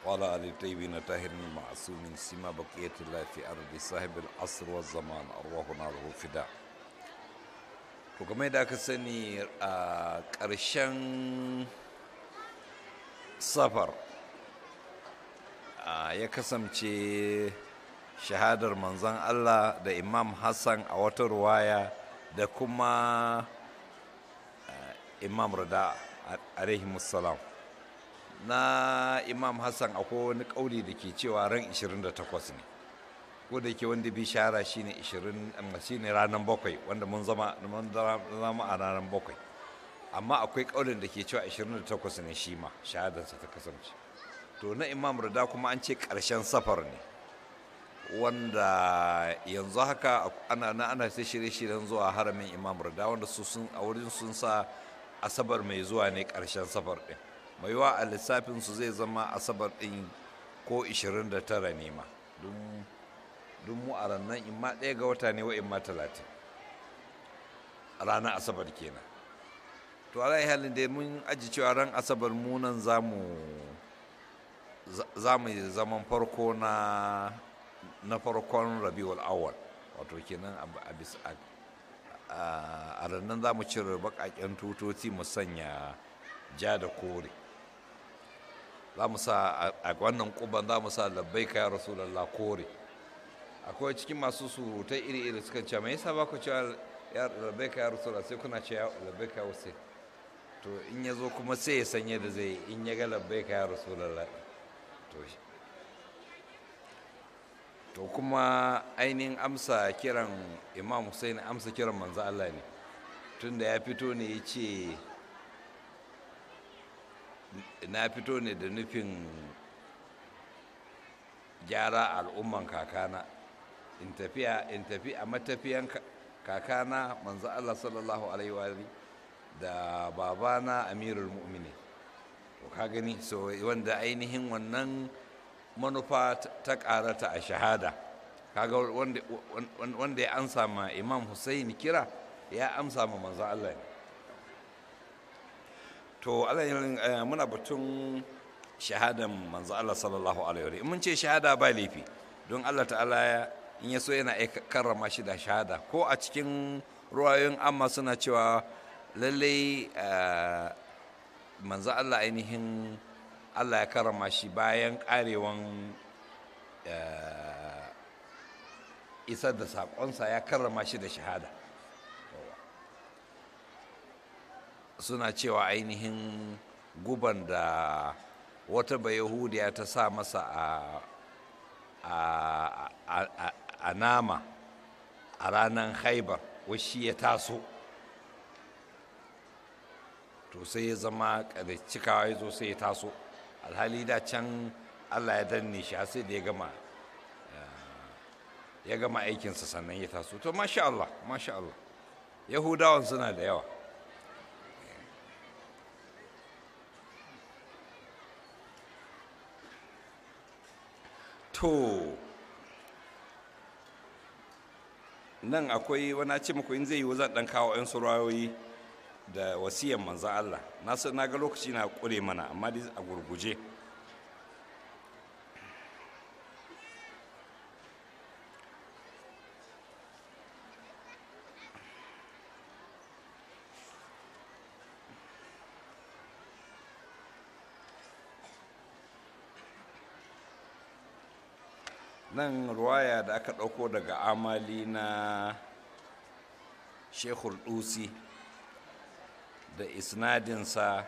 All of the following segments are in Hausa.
وعلى آل الطيبين الطاهرين المعصومين سما بقية الله في أرض صاحب العصر والزمان أرواحنا له فداء to game da aka sani a ƙarshen safar ya kasance shahadar manzon Allah da imam Hassan a wata ruwaya da kuma imam rada alaihimussalam na imam hassan akwai wani kauli da ke cewa ran 28 ne ko da ke wanda bi shahara shine 20 shine ranar bakwai wanda mun zama zama a ranar bakwai amma akwai kaulin da ke cewa 28 ne shi ma shahadarsa ta kasance to na imam rada kuma an ce karshen safar ne wanda yanzu haka ana na ana sai shirye-shiryen zuwa haramin imam rada wanda su sun a wurin sun sa asabar mai zuwa ne karshen safar din mai yiwa a lissafin su zai zama asabar din ko 29 ne ma don mu a ranar imma ɗaya ga wata ne wa imma talatin ranar asabar kenan to ala halin da mun aji cewa ran asabar munan za mu yi zaman farko na na farkon rabiul awal wato kenan a bisa a rannan za mu cire bakaken tutoci mu sanya ja da kore za mu sa a wannan kuban za mu sa labbai ya rasulallah kore akwai cikin masu surutai iri-iri suka ce mai yasa ba ku cewa ya labbai ya rasulallah sai kuna ce labbai ya wasu to in ya zo kuma sai ya sanya da zai in ya ga labbai ya rasulallah to shi to kuma ainihin amsa kiran imam hussein amsa kiran manzo Allah ne tunda ya fito ne ya ce na fito ne da nufin gyara al'umman kakana in tafiya in tafi a matafiyan kakana manzo Allah sallallahu alaihi wa da babana amirul mu'mini to ka gani so wanda ainihin wannan manufa ta karata a shahada kaga wanda ya amsa ma imam Hussein kira ya amsa ma manzo Allah ne to Allah muna batun shahadan manzo Allah sallallahu alaihi wa mun ce shahada ba laifi don Allah ta'ala in ya so yana karrama shi da shahada ko a cikin ruwayoyin amma suna cewa lallai manzo Allah ainihin Allah ya karrama shi bayan karewan isar da saƙonsa ya karrama shi da shahada suna cewa ainihin guban da wata bayahudiya ta sa masa a nama a ranar haibar washi ya taso to sai ya zama cikawa ya zo sai ya taso alhali da can allah ya danne shi sai da ya gama ya gama aikinsa sannan ya taso to masha allah masha allah yahudawan suna da yawa to nan akwai wani ce muku in zai yi zan dan kawo 'yan surayoyi da wasiyan manzan Allah na san na ga lokaci na kure mana amma dai a gurguje nan ruwaya da aka ɗauko daga amali na shekul dusi da isnadinsa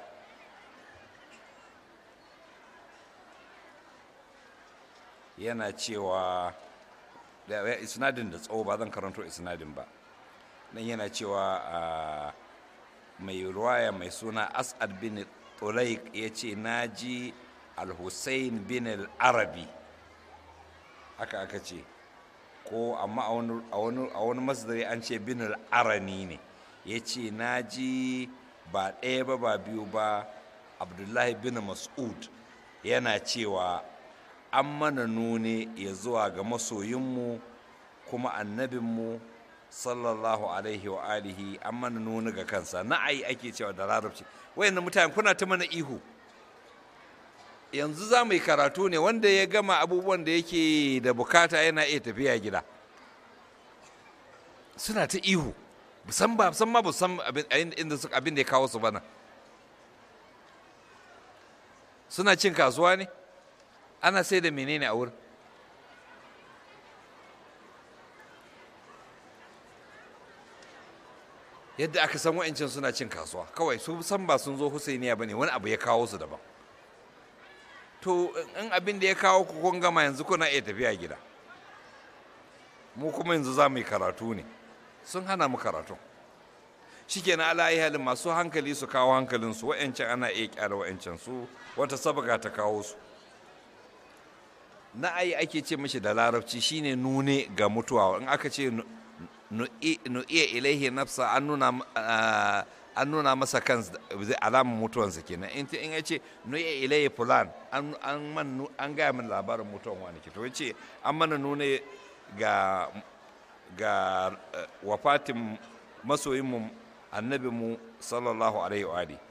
yana cewa da isnadin da tsawo ba zan karanto isnadin ba nan yana cewa a mai ruwaya mai suna as'ad bin tulaik ya ce na ji al-hussein bin al-arabi haka aka ce ko amma a wani masdari an ce bin al-arani ne ya ce na ji ba ɗaya ba ba biyu ba abdullahi bin mas'ud yana cewa an mana nune ya zuwa ga masoyinmu kuma annabinmu sallallahu alaihi wa alihi an mana nuni ga kansa na'ayi ake cewa da larabci wayannan mutane kuna ta mana ihu yanzu za mu yi karatu ne wanda ya gama abubuwan da yake da bukata yana iya tafiya gida suna ta ihu san ba san ma ba san inda suka abin da ya kawo su bana suna cin kasuwa ne ana sai da menene a wurin yadda aka san wa'ancan suna cin kasuwa kawai su san ba sun zo husainiya ba ne wani abu ya kawo su daban to in abin da ya kawo ku kun gama yanzu kuna iya tafiya gida mu kuma yanzu za mu yi karatu ne sun hana mu karatu shikenan ala yi halin masu hankali su kawo hankalinsu wa'ancan ana iya kyara wa'ancan su wata sabga ta kawo su na'ayi ake ce mashi da larabci shine nune ga mutuwa in aka ce nu'iya ilaihi nafsa an nuna an nuna masa kan alamun mutuwansa kenan in in ya ce nu'iya ilaihi fulan an man an gaya min labarin mutuwan wani ke to ya ce an mana nune ga ga wafatin masoyinmu annabinmu sallallahu alaihi wa alihi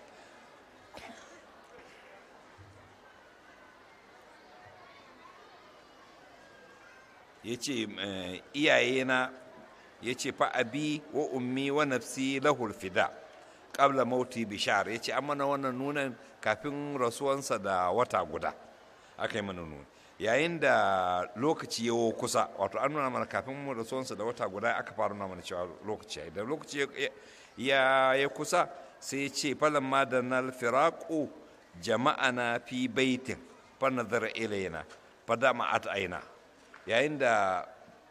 ya ce iyayena ya ce fa abi wa ummi wa nafsi lahul fida qabla mauti bishar ya ce an mana wannan nunan kafin rasuwansa da wata guda aka yi mana nuna yayin da lokaci ya kusa wato an nuna mana kafin rasuwansa da wata guda aka fara nuna mana cewa lokaci ya da lokaci ya ya kusa sai ya ce falan ma da nal firaku jama'ana fi baitin fa nazara ilayna fa dama'at aina yayin da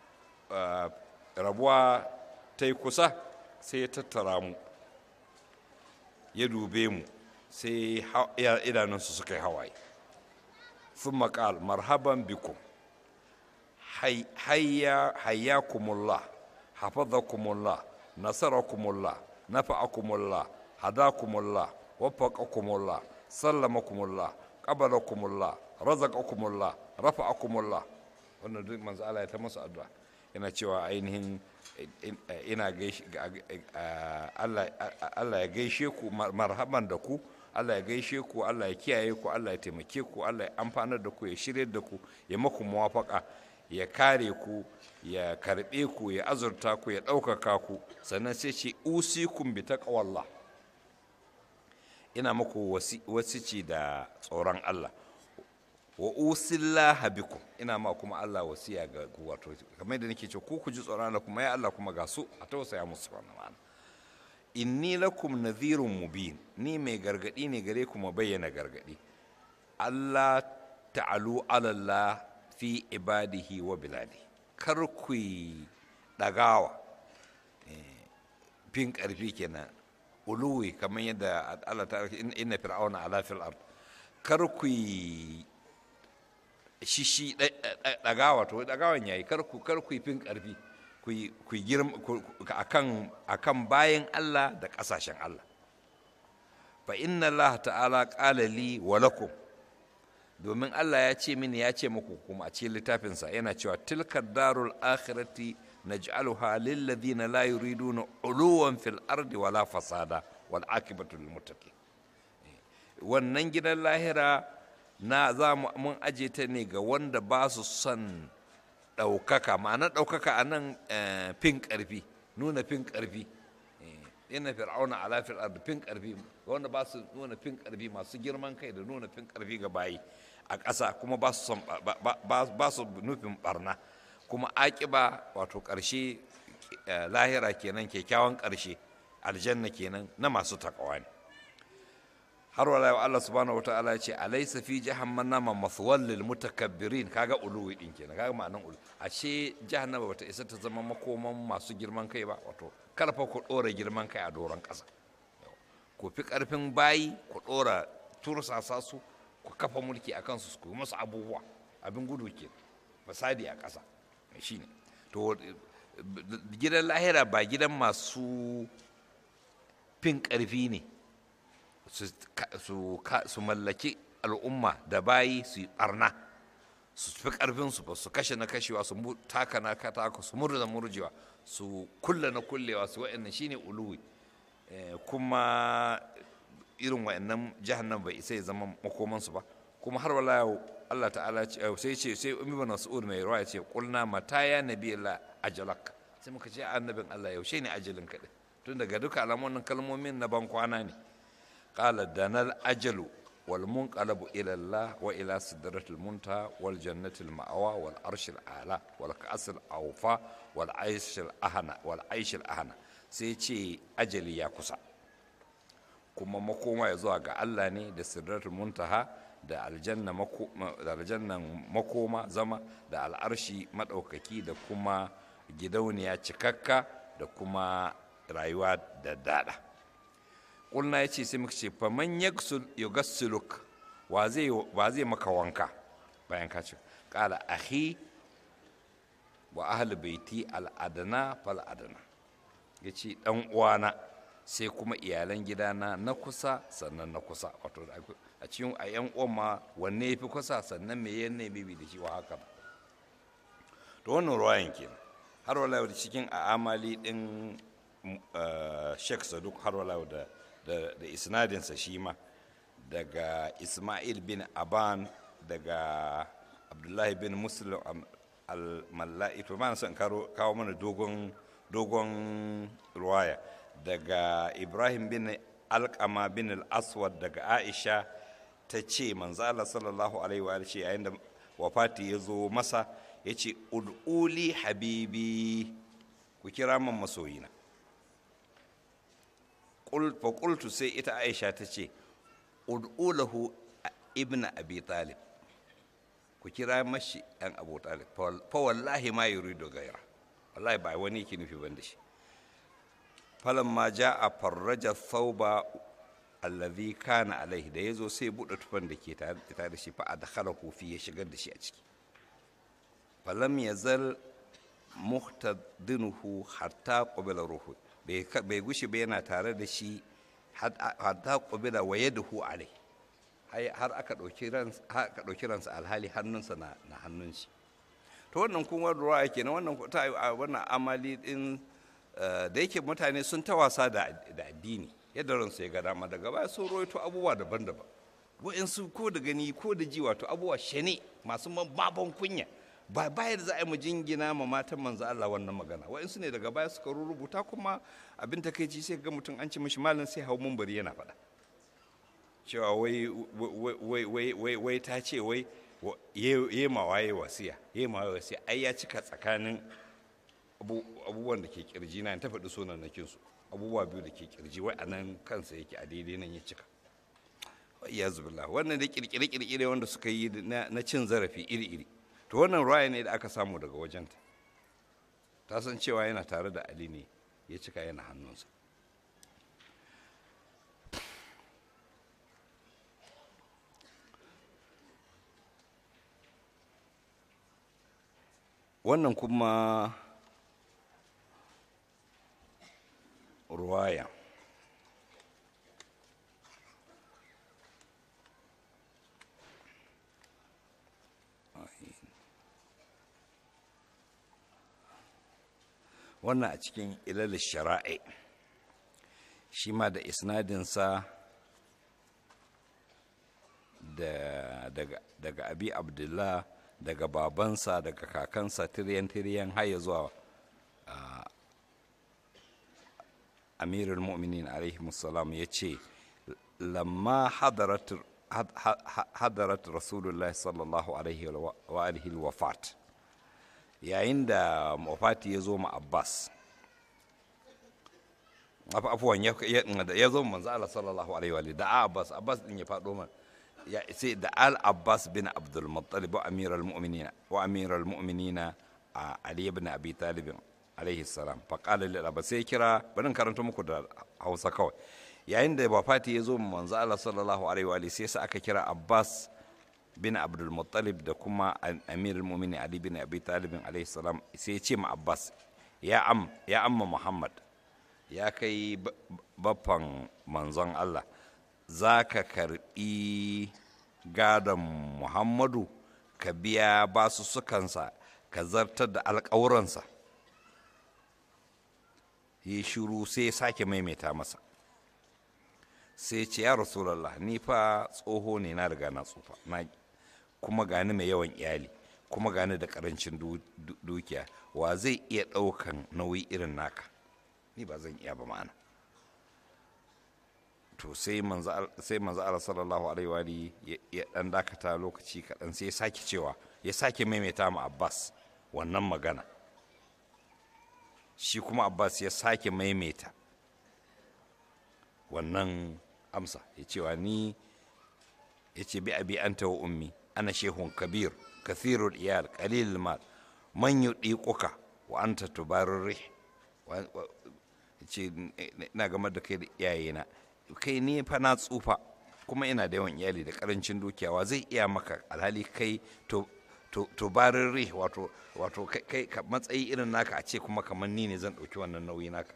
rabuwa ta yi kusa sai ya tattara mu ya dube mu sai idanunsu suka yi hawaye sun maƙal marhaban bikum hayyakumullah hafazakumullah nasarakumullah nafa'akumullah hadakumullah waffaqakumullah sallamakumullah qabalakumullah razaqakumullah rafa'akumullah wannan duk manzo Allah ya ta masa addu'a yana cewa ainihin ina gaishe Allah ya gaishe ku marhaban da ku Allah ya gaishe ku Allah ya kiyaye ku Allah ya taimake ku Allah ya amfanar da ku ya shirye da ku ya maku muwafaka ya kare ku ya karbe ku ya azurta ku ya ɗaukaka ku sannan sai ce usikum bi taqwallah ina muku wasici da tsoron Allah wa usillaha bikum ina ma kuma Allah wasiya ga ku wato kamar yadda nake ce ku ku ji tsoron Allah kuma ya Allah kuma ga su a tausaya musu wannan ma'ana inni lakum nadhirun mubin ni mai gargadi ne gare ku ma bayyana gargadi Allah ta'alu ala Allah fi ibadihi wa biladi kar ku dagawa fin karfi kenan uluwi kamar yadda Allah ta inna fir'auna ala fil ard kar ku shishi ɗagawa to ɗagawan yayi kar ku kar ku fin ƙarfi ku girma akan akan bayan Allah da ƙasashen Allah fa inna Allah ta'ala qala li wa lakum domin Allah ya ce mini ya ce muku kuma a cikin littafinsa yana cewa tilka darul akhirati naj'aluha lil ladina la yuriduna uluwan fil ardi wala fasada wal akibatu lil muttaqin wannan gidan lahira na za mun aje ta ne ga wanda ba su son ɗaukaka ma'ana ɗaukaka a nan fin ƙarfi nuna fin ƙarfi yana fir'auna ala fil ardi fin ƙarfi wanda ba su nuna fin ƙarfi masu girman kai da nuna fin ƙarfi ga bayi a ƙasa kuma ba su son ba su nufin barna kuma aƙiba wato ƙarshe lahira kenan kyakkyawan ƙarshe aljanna kenan na masu takawa ne har wala yau Allah subhanahu wataala ya ce alaysa fi jahannama mathwal lil mutakabbirin kaga uluwi din kenan kaga ma'anan ulu ashe jahannama bata isa ta zama makoman masu girman kai ba wato karfa ku dora girman kai a doron kasa ku fi karfin bayi ku dora tursasa su ku kafa mulki a kansu ku musu abubuwa abin gudu ke fasadi a kasa shine to gidan lahira ba gidan masu fin karfi ne su mallaki al'umma da bayi su yi barna su fi karfinsu ba su kashe na kashewa su taka na kataka su murza murjewa su kulla na kullewa su wa'annan shine uluwi kuma irin wa'annan jahannan bai isa ya zama makomansu ba kuma har wala Allah ta'ala sai ce sai ibn mas'ud mai ruwa ce qulna mata ya nabi Allah ajalak sai muka ce annabin Allah yaushe ne ajalin ka din tun daga duka alamomin kalmomin na ban kwana ne qala danal ajalu wal munqalabu ila Allah wa ila sidratil muntaha wal jannatil ma'wa wal arshil a'la wal ka'sil awfa wal aishil ahana wal aishil ahana sai ce ajali ya kusa kuma makoma ya zuwa ga Allah ne da sidratul muntaha da aljanna da aljannan makoma zama da al'arshi madaukaki da kuma gidauniya cikakka da kuma rayuwa da dada kulna ya ce sai muka ce faman yugassiluk wa zai wa zai maka wanka bayan ka ce kala ahi wa ahli baiti al'adana fal adana yace dan uwana sai kuma iyalan gidana na kusa sannan na kusa wato a cikin a yan uwan ma wanne ya fi kusa sannan me yanne bibi da shi wa haka ba to wannan ruwayan ke har wala da cikin a amali din Sheikh Saduk har wala da da isnadinsa shi ma daga Ismail bin Aban daga Abdullahi bin Muslim al-Mallai to ba na son kawo mana dogon dogon ruwaya daga ibrahim bin alkama bin al-aswad daga aisha ta ce manzala sallallahu alaihi wa ce yayin da wafati ya zo masa ya ce ud'uli habibi ku kira man masoyina fa qultu sai ita aisha ta ce ud'ulahu ibn abi talib ku kira mashi ɗan abu talib fa wallahi ma yuridu gaira wallahi ba wani yake nufi ban da shi falamma ja'a farraja thawba allazi kana alaihi da yazo sai buɗe tufan da ke tare da shi fa adkhalahu fi ya shigar da shi a ciki falam yazal muhtadinuhu hatta qabila ruhu bai gushi ba yana tare da shi hatta qabila wa yaduhu alai har aka ɗauki ransa aka ɗauki ransa alhali hannunsa na na hannun shi to wannan kuma ruwa yake na wannan ta wannan amali din da yake mutane sun ta wasa da addini yadda ransu ya ga dama daga baya sun roito abubuwa daban-daban wa'insu ko da gani ko da ji wato abubuwa shane masu baban kunya ba bayar za a yi mu jingina ma matan manzo Allah wannan magana wa'insu ne daga baya suka rubuta kuma abin takeici sai ga mutum an ci mishi malam sai hau bari yana faɗa cewa wai wai wai wai ta ce wai ye ma waye wasiya ye ma waye wasiya ai ya cika tsakanin abubuwan da ke kirji na ta faɗi sunan na kinsu abubuwa biyu da ke kirji wai a nan kansa yake a daidai nan ya cika ya zubila wannan da kirkire-kirkire wanda suka yi na cin zarafi iri-iri to wannan ruwaya ne da aka samu daga wajenta ta san cewa yana tare da ali ne ya cika yana hannunsa wannan kuma ruwaya wannan a cikin ilal shara'i shi ma da isnadinsa daga abi abdullah daga babansa daga kakansa tiriyan-tiriyan har zuwa amirul mu'minin alaihi musallam ya ce lamma hadarat rasulullah sallallahu alaihi wa alihi wafat yayin da wafati ya zo ma abbas afuwan ya zo manzo Allah sallallahu alaihi wa da abbas abbas din ya faɗo man ya sai da al abbas bin abdul muttalib wa amiral mu'minina wa amiral mu'minina ali ibn abi talib alaihi salam fa qala lil abbas sai kira bari karanta muku da Hausa kawai yayin da wafati ya zo manzo Allah sallallahu alaihi wa sai sa aka kira abbas bin abdul muttalib da kuma amirul mu'minin ali bin abi talib alaihi salam sai ya ce ma abbas ya am ya amma muhammad ya kai baffan manzon Allah za ka karbi gadon muhammadu ka biya basu sukansa ka zartar da alƙawuransa ya shiru sai ya sake maimaita masa sai ce ya rasulallah ni fa tsoho ne na riga na tsufa na kuma gani mai yawan iyali kuma gani da karancin dukiya wa zai iya ɗaukan nauyi irin naka ni ba zan iya ba ma'ana to sai manzo Allah sallallahu alaihi wa ya dan dakata lokaci kaɗan sai ya sake cewa ya sake maimaita ma Abbas wannan magana shi kuma Abbas ya sake maimaita wannan amsa ya cewa ni ya ce bi abi anta wa ummi ana shehun kabir kathirul iyal qalil mal man yudiquka wa anta tubarir ce ina game da kai da iyayena kai ne fa na tsufa kuma ina da yawan iyali da karancin dukiyawa zai iya maka alhali kai to to barin ri wato wato kai matsayi irin naka a ce kuma kamar ni ne zan ɗauki wannan nauyi naka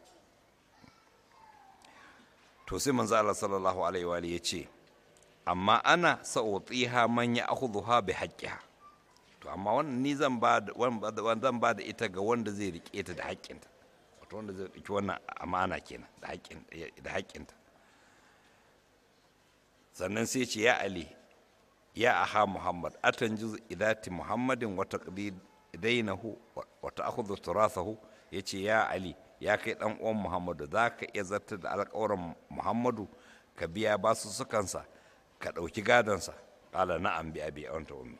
to sai manzo Allah sallallahu alaihi wa ya ce amma ana sa'utiha man ya'khudhuha bi haqqiha to amma wannan ni zan ba zan ba da ita ga wanda zai rike ta da haƙƙinta wato wanda zai ɗauki wannan amana kenan da haƙƙin da haƙƙinta sannan sai ce ya ali ya aha muhammad atan juz idati muhammadin wa taqdi dainahu wa ta'khudhu turathahu yace ya ali ya kai dan uwan muhammadu zaka iya zartar da alƙawarin muhammadu ka biya basu sukansa ka ɗauki gadonsa ƙala na'am bi abi anta ummi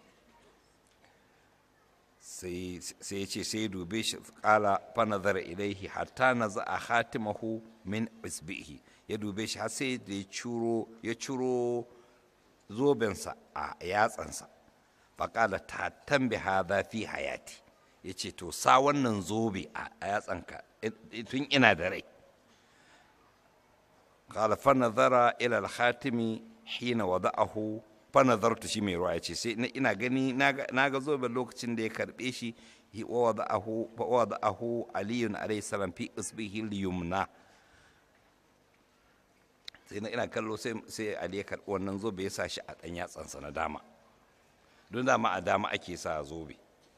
sai ya ce sai dube shi ƙala fa nazara ilaihi hatta naza'a khatimahu min isbihi ya dube shi har sai da ya ciro ya ciro zobensa a yatsansa faƙala ta tambi hadha fi hayati ya ce to sa wannan zobe a yatsanka tun ina da rai قال فنظر إلى الخاتم حين وضعه فنظرت shi mai ruwa ya ce sai ina gani na ga zobe lokacin da ya karbe shi wa wada'ahu aliyun alayhi salam fi isbihi liyumna sai na ina kallo sai ali ya karbi wannan zobe ya sa shi a dan yatsansa na dama don dama a dama ake sa zobe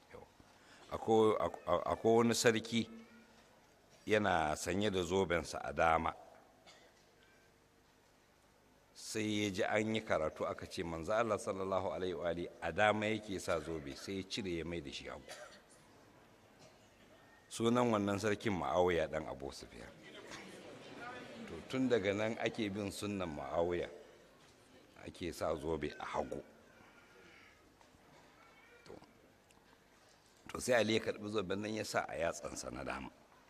akwai wani sarki yana sanye da zobensa a dama sai ya ji an yi karatu aka ce manzo Allah sallallahu alaihi wa a dama yake sa zobe sai ya cire ya mai da shi hagu sunan wannan sarkin ma'awiya dan abu sufiya to tun daga nan ake bin sunnan ma'awiya ake sa zobe a hagu to sai ali ya karbi zoben nan ya sa a yatsansa na dama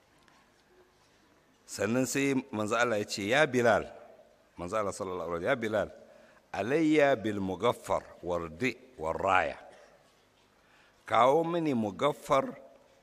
sannan sai manzo Allah ya ce ya bilal manzo Allah sallallahu alaihi ya bilal alayya bil mugaffar wardi warraya kawo mini mugaffar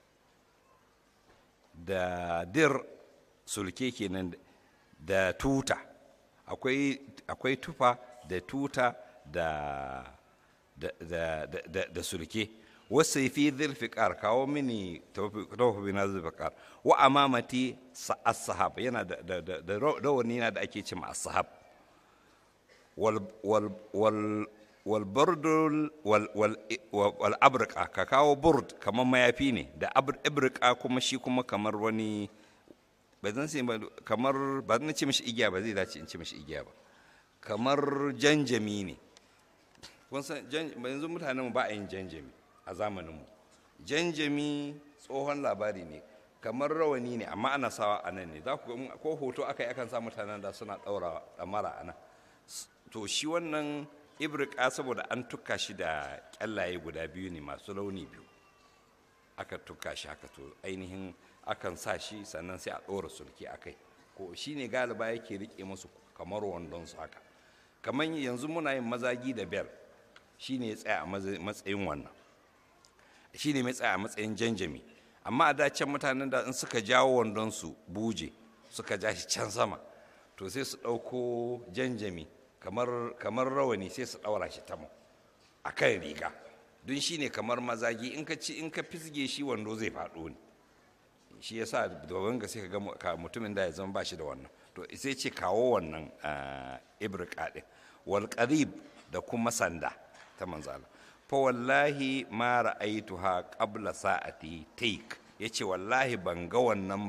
da dir sulke kenan da tuta akwai akwai tufa da tuta da da da da, da sulke wasu fi zilfiƙar kawo mini tawfi na zilfiƙar wa amamati as-sahab yana da da rawani na da ake cewa as-sahab wal wal wal wal burdul wal wal wal abrqa ka kawo burd kamar mayafi ne da abrqa kuma shi kuma kamar wani ba zan sai kamar ba zan ce mishi igiya ba zai dace in ce mishi igiya ba kamar janjami ne kun san yanzu mutanen ba a yin janjami a zamaninmu janjami tsohon labari ne kamar rawani ne amma ana sawa a nan ne za ku ko hoto aka yi akan sa mutanen da suna ɗaura ɗamara a nan to shi wannan ibrika saboda an tuka shi da ƙyallaye guda biyu ne masu launi biyu aka tuka shi haka to ainihin akan sa shi sannan sai a ɗora sulki a kai ko shi ne galiba yake riƙe musu kamar wandon su haka kamar yanzu muna yin mazagi da bel shi ne ya tsaya a matsayin wannan shi ne mai tsaya a matsayin janjami amma a dacen mutanen da in suka jawo wandon su buje suka ja shi can sama to sai su ɗauko janjami kamar rawani sai su ɗaura shi tamo a kan riga don shi ne kamar mazagi in ka ci in ka fisge shi wando zai faɗo ne shi ya sa domin ga sai ka ga mutumin da ya zama ba shi da wannan to sai ce kawo wannan ibrika ɗin wal da kuma sanda ta manzala fa wallahi ma ra'aituha qabla sa'ati take yace wallahi ban ga wannan ba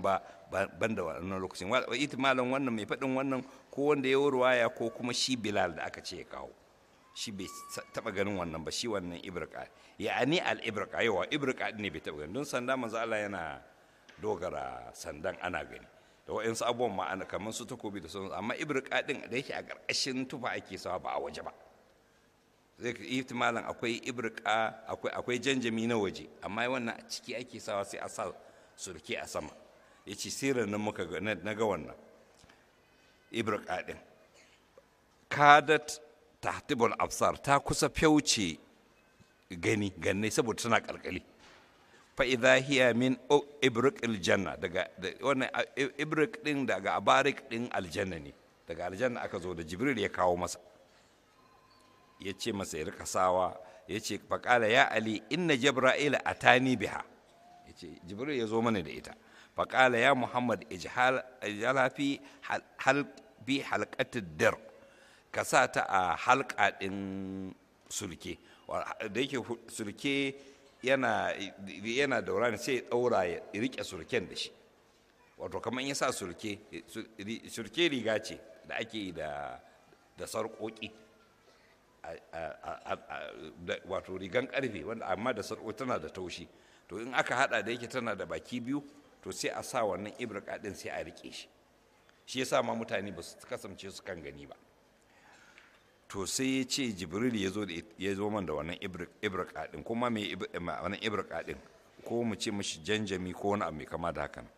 ban da wannan lokacin wa ihtimalin wannan mai faɗin wannan ko wanda ya ruwaya ko kuma shi bilal da aka ce ya kawo shi bai taba ganin wannan ba shi wannan ibrika ya'ani al ibrika yawa ibrika ne bai taba ganin don sanda manzo Allah yana dogara sandan ana gani da wa'insu abubuwan ma ana kamar su takobi da sauransu amma ibrika din da yake a ƙarƙashin tufa ake sawa ba a waje ba zai ka ihtimalin akwai ibrika akwai akwai janjami na waje amma wannan a ciki ake sawa sai a sa surke a sama yace sirrin nan muka ga na ga wannan ibrika din kadat tahtibul absar ta kusa fyauce gani ganne saboda tana kalkali fa idha hiya min ibrik aljanna daga wannan ibrik din daga abarik din aljanna ne daga aljanna aka zo da jibril ya kawo masa ya ce masa ya rika sawa ya ce faƙala ya ali inna jibra'ila atani biha ya ce jibril ya zo mana da ita faƙala ya muhammad ijhala fi hal bi halqatid dir ka sa ta a halka ɗin sulke da yake sulke yana yana daura ne sai ya ɗaura ya riƙe sulken da shi wato kamar ya sa sulke sulke riga ce da ake yi da da sarƙoƙi wato rigan ƙarfe wanda amma da sarƙo tana da taushi to in aka hada da yake tana da baki biyu to sai a sa wannan ibrika ɗin sai a riƙe shi shi yasa ma mutane ba su kasance su kan gani ba to sai ya ce jibril ya zo ya zo man da wannan ibrika din kuma mai wannan ibrika din ko mu ce mishi janjami ko wani abu mai kama da hakan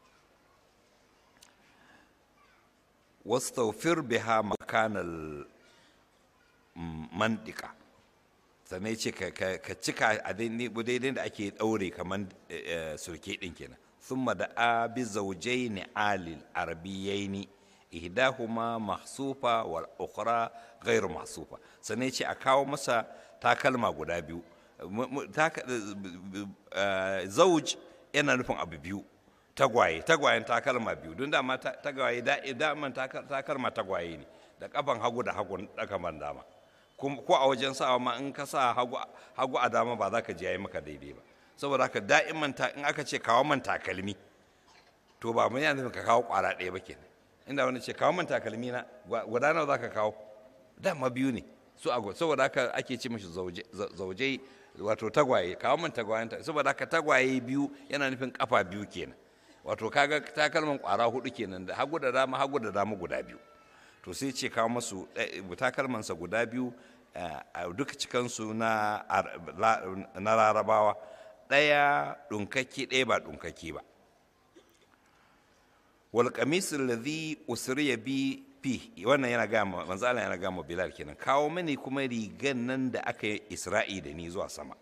wastawfir biha makanal mandika sannan ya ce ka cika a daidai da ake daure kamar surke din kenan ثم دعا بزوجين آل العربيين ihdahuma mahsufa wal ukhra ghairu mahsufa sannan ce a kawo masa takalma guda biyu zauj yana nufin abu biyu tagwaye tagwayen takalma biyu don dama tagwaye daman takalma tagwaye ne da kafan hagu da hagu kaman dama ko a wajen sawa ma in ka sa hagu a dama ba za ka ji yayi maka daidai ba saboda haka da'iman in aka ce kawo man takalmi to ba mun yana nufin ka kawo kwara ɗaya ba kenan inda wani ce kawo man takalmi na guda nawa za ka kawo dama biyu ne su a saboda haka ake ce mashi zauje wato tagwaye kawo man tagwayen ta saboda haka tagwaye biyu yana nufin kafa biyu kenan wato kaga takalman kwara hudu kenan da hagu da dama hagu da dama guda biyu to sai ce kawo masu takalmansa guda biyu a duka cikansu na larabawa ɗaya ɗunkake ɗaya ba ɗunkake ba wal qamis alladhi usriya bi fi wannan yana ga manzo Allah yana ga mu Bilal kenan kawo mini kuma rigan nan da aka yi Isra'i da ni zuwa sama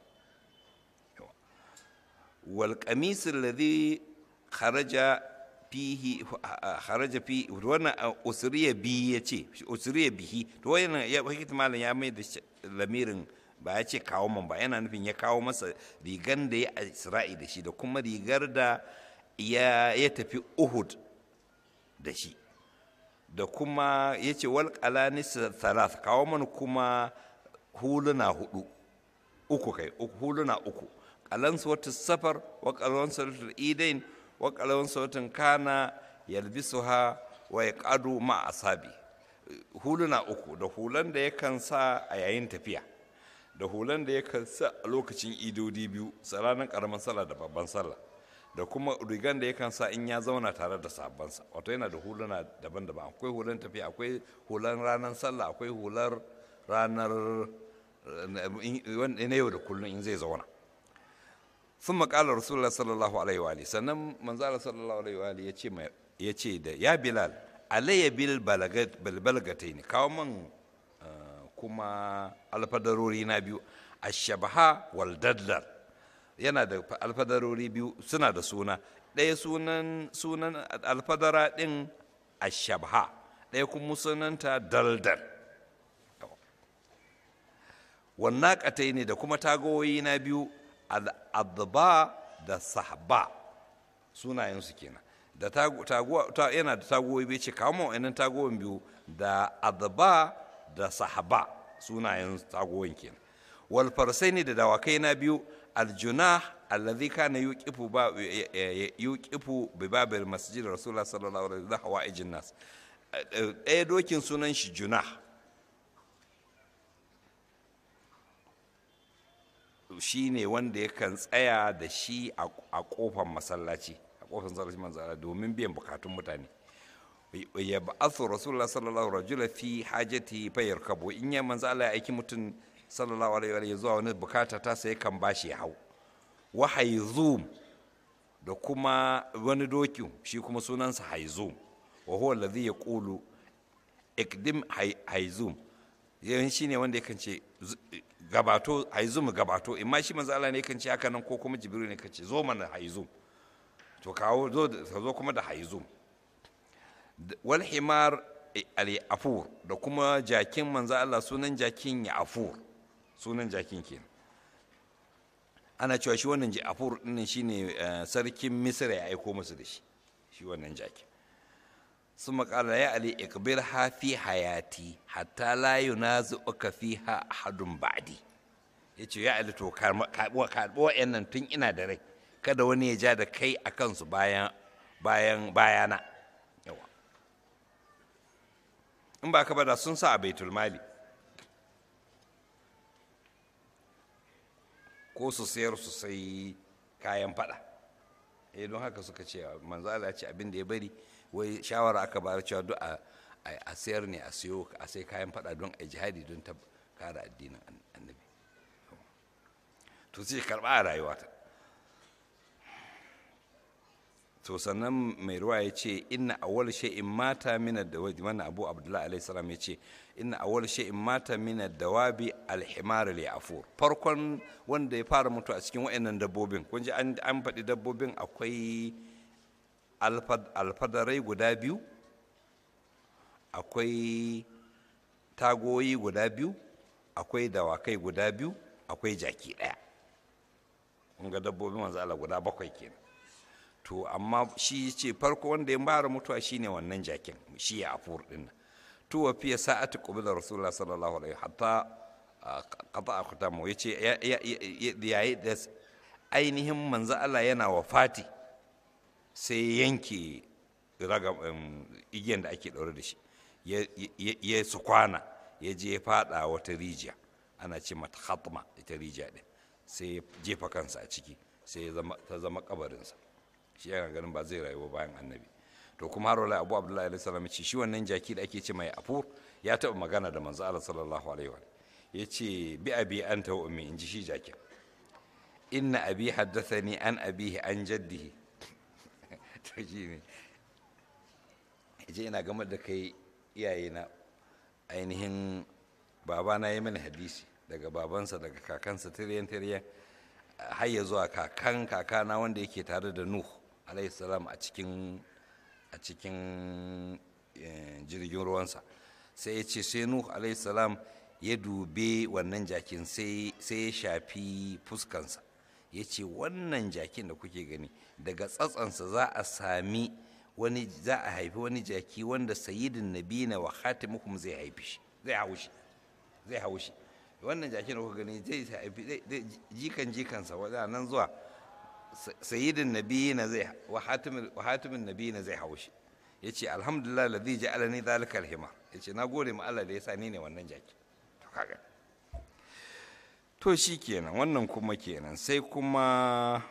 wal qamis alladhi kharaja fihi kharaja fi wannan usriya bi yace usriya bihi to wannan ya hakika malam ya mai da lamirin ba ya ce kawo man ba yana nufin ya kawo masa rigan da ya Isra'i da shi da kuma rigar da ya tafi Uhud da shi da kuma ya ce walƙalanis thalath kawo mana kuma huluna hudu uku kai huluna uku ƙalansu wata safar wa ƙalansu wata idain wa ƙalansu wata kana yalbisu ha wa ya ƙadu ma asabi huluna uku da hulan da yakan sa a yayin tafiya da hulan da yakan sa a lokacin idodi biyu ranar ƙaramin sallah da babban sallah da kuma rigan da yakan sa in ya zauna tare da sabansa wato yana da huluna daban-daban akwai hulan tafiya akwai hulan ranar sallah akwai hular ranar na yau da kullum in zai zauna sun makalar rasulullah sallallahu alaihi wa sannan manzala sallallahu alaihi wa ya ce da ya bilal alayya bil balbalgatai ne kawo man kuma alfadarori na biyu ashabaha wal daddar yana da alfadarori biyu suna da suna ɗaya sunan sunan alfadara ɗin ashabha ɗaya kuma sunanta daldal wannan ƙatai ne da kuma tagoyi na biyu al'adba da sahba sunayensu kenan da taguwa yana da tagoyi bai ce kawo ma'aunin tagoyin biyu da adba da sahaba sunayen tagoyin kenan wal ne da dawakai na biyu aljuna alladhi kana yuqifu ba yuqifu bi babil masjid rasulullah sallallahu alaihi wasallam hawaijin nas ɗaya dokin sunan shi juna shi ne wanda yakan tsaya da shi a kofar masallaci a kofar masallaci manzara domin biyan bukatun mutane ya ba'athu rasulullah sallallahu rajula fi hajati fa yarkabu in ya manzo Allah ya aiki mutum sallallahu alaihi wa zuwa wani bukata ta sai kan bashi ya hau wa haizum da kuma wani doki shi kuma sunansa haizum wa huwa alladhi yaqulu ikdim haizum yayin shine wanda yakan ce gabato haizum gabato imma shi manzo Allah ne yakan ce haka nan ko kuma jibril ne yakan ce zo mana haizum to kawo zo zo kuma da haizum wal himar al afur da kuma jakin manzo Allah sunan jakin ya afur sunan jakin kenan ana cewa shi wannan afur din shine sarkin misra ya aiko musu da shi shi wannan jakin sun makala ya ali ikbir ha fi hayati hatta la yunazi'uka fiha ahadun ba'di yace ya ali to karbo karbo wayannan tun ina da rai kada wani ya ja da kai a kansu bayan bayan bayana yawa in ba ka bada sun sa a baitul mali ko su sayar su sai kayan fada eh don haka suka ce manzo Allah ya ce abin da ya bari wai shawara aka bayar cewa duk a sayar ne a siyo a sai kayan fada don a jihadi don ta kare addinin annabi to sai karba a rayuwa ta to sannan mai ruwa ya ce inna awwal shay'in mata min ad-dawabi wannan abu abdullahi alaihi salam ya ce inna awwal shay'in mata min ad-dawabi al-himar al-yafur farkon wanda ya fara mutu a cikin wayannan dabbobin kun ji an faɗi dabbobin akwai alfadarai guda biyu akwai tagoyi guda biyu akwai dawakai guda biyu akwai jaki ɗaya kun ga dabbobin wanzu Allah guda bakwai kenan to amma shi ce farko wanda ya fara mutuwa shine wannan jakin shi ya afur din to wa fiye sa'atu qubila rasulullah sallallahu alaihi hatta qata akhtamu yace yayi da ainihin manzo Allah yana wafati sai yanke igiyan da ake ɗaure da shi ya su kwana ya je faɗa wata rijiya ana ce mata hatma ita rijiya ɗin sai ya jefa kansa a ciki sai ta zama kabarinsa shi yana ganin ba zai rayuwa bayan annabi to kuma har wala abu abdullahi alaihi salam ce shi wannan jaki da ake ce mai afur ya taɓa magana da manzo Allah sallallahu alaihi wa ya ce bi abi anta wa ummi in ji shi jakin inna abi haddathani an abihi an jaddihi to shi ne je ina game da kai iyaye na ainihin babana ya mini hadisi daga babansa daga kakansa tiryan tiryan har ya zuwa kakan kakana wanda yake tare da nuh alayhi salam a cikin a cikin jirgin ruwansa sai ya ce sai nuh alayhi salam ya dube wannan jakin sai ya shafi fuskansa ya ce wannan jakin da kuke gani daga tsatsansa za a sami wani za a haifi wani jaki wanda sayidin nabina wa khatimukum zai haifi shi zai hau shi zai hau shi wannan jakin da kuka gani zai haifi jikan jikansa wadda nan zuwa sayidin nabina zai wa hatimin nabina zai hau shi ya ce alhamdulillah ladhi ja'alani dhalika alhimar ya ce na gode ma Allah da ya sa ni ne wannan jaki to kaga to shi kenan wannan kuma kenan sai kuma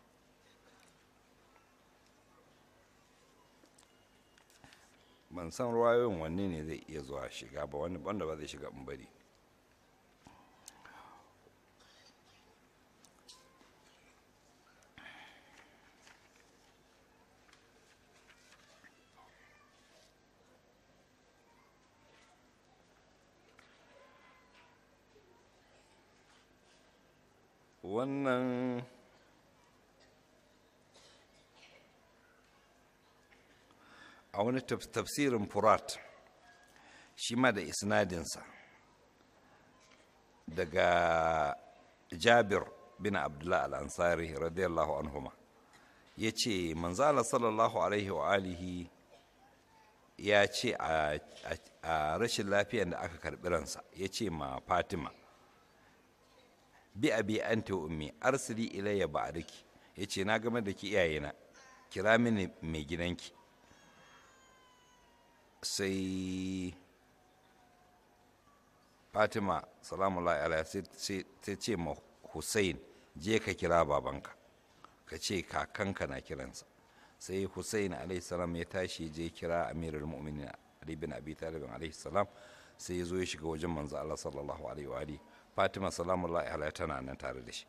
ban san ruwayoyin wanne ne zai iya zuwa shiga ba wanda ba zai shiga bari wannan a wani tafsirin furat shi ma da isnadinsa daga jabir bin abdullah al-ansari radiyallahu anhuma ya ce manzala sallallahu alaihi wa alihi ya ce a rashin lafiyan da aka karɓi ransa ya ce ma fatima bi abi anta wa ummi arsili ilayya ba'daki yace na game da ki iyayena kira mini mai gidanki sai fatima salamullahi alaiha sai ta ce ma hussein je ka kira babanka ka ce kakanka na kiransa sai hussein alaihi salam ya tashi je kira amirul mu'minin ali bin abi talib alaihi salam sai ya zo ya shiga wajen manzo Allah sallallahu alaihi wa alihi fatima salamullahi alaiha tana nan tare da shi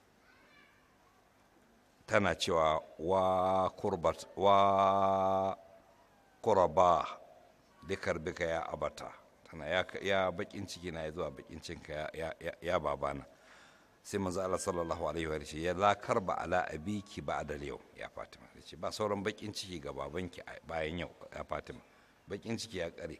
tana cewa wa kurbat wa kuraba bikar bika ya abata tana ya, ya bakin ciki na ya zuwa bakin cinka ya, ya, ya, ya babana sai manzo Allah sallallahu alaihi wa sallam ya la karba ala abiki ba'da yau ya Fatima yace ba sauran bakin ciki ga babanki bayan yau ya Fatima bakin ciki ya kare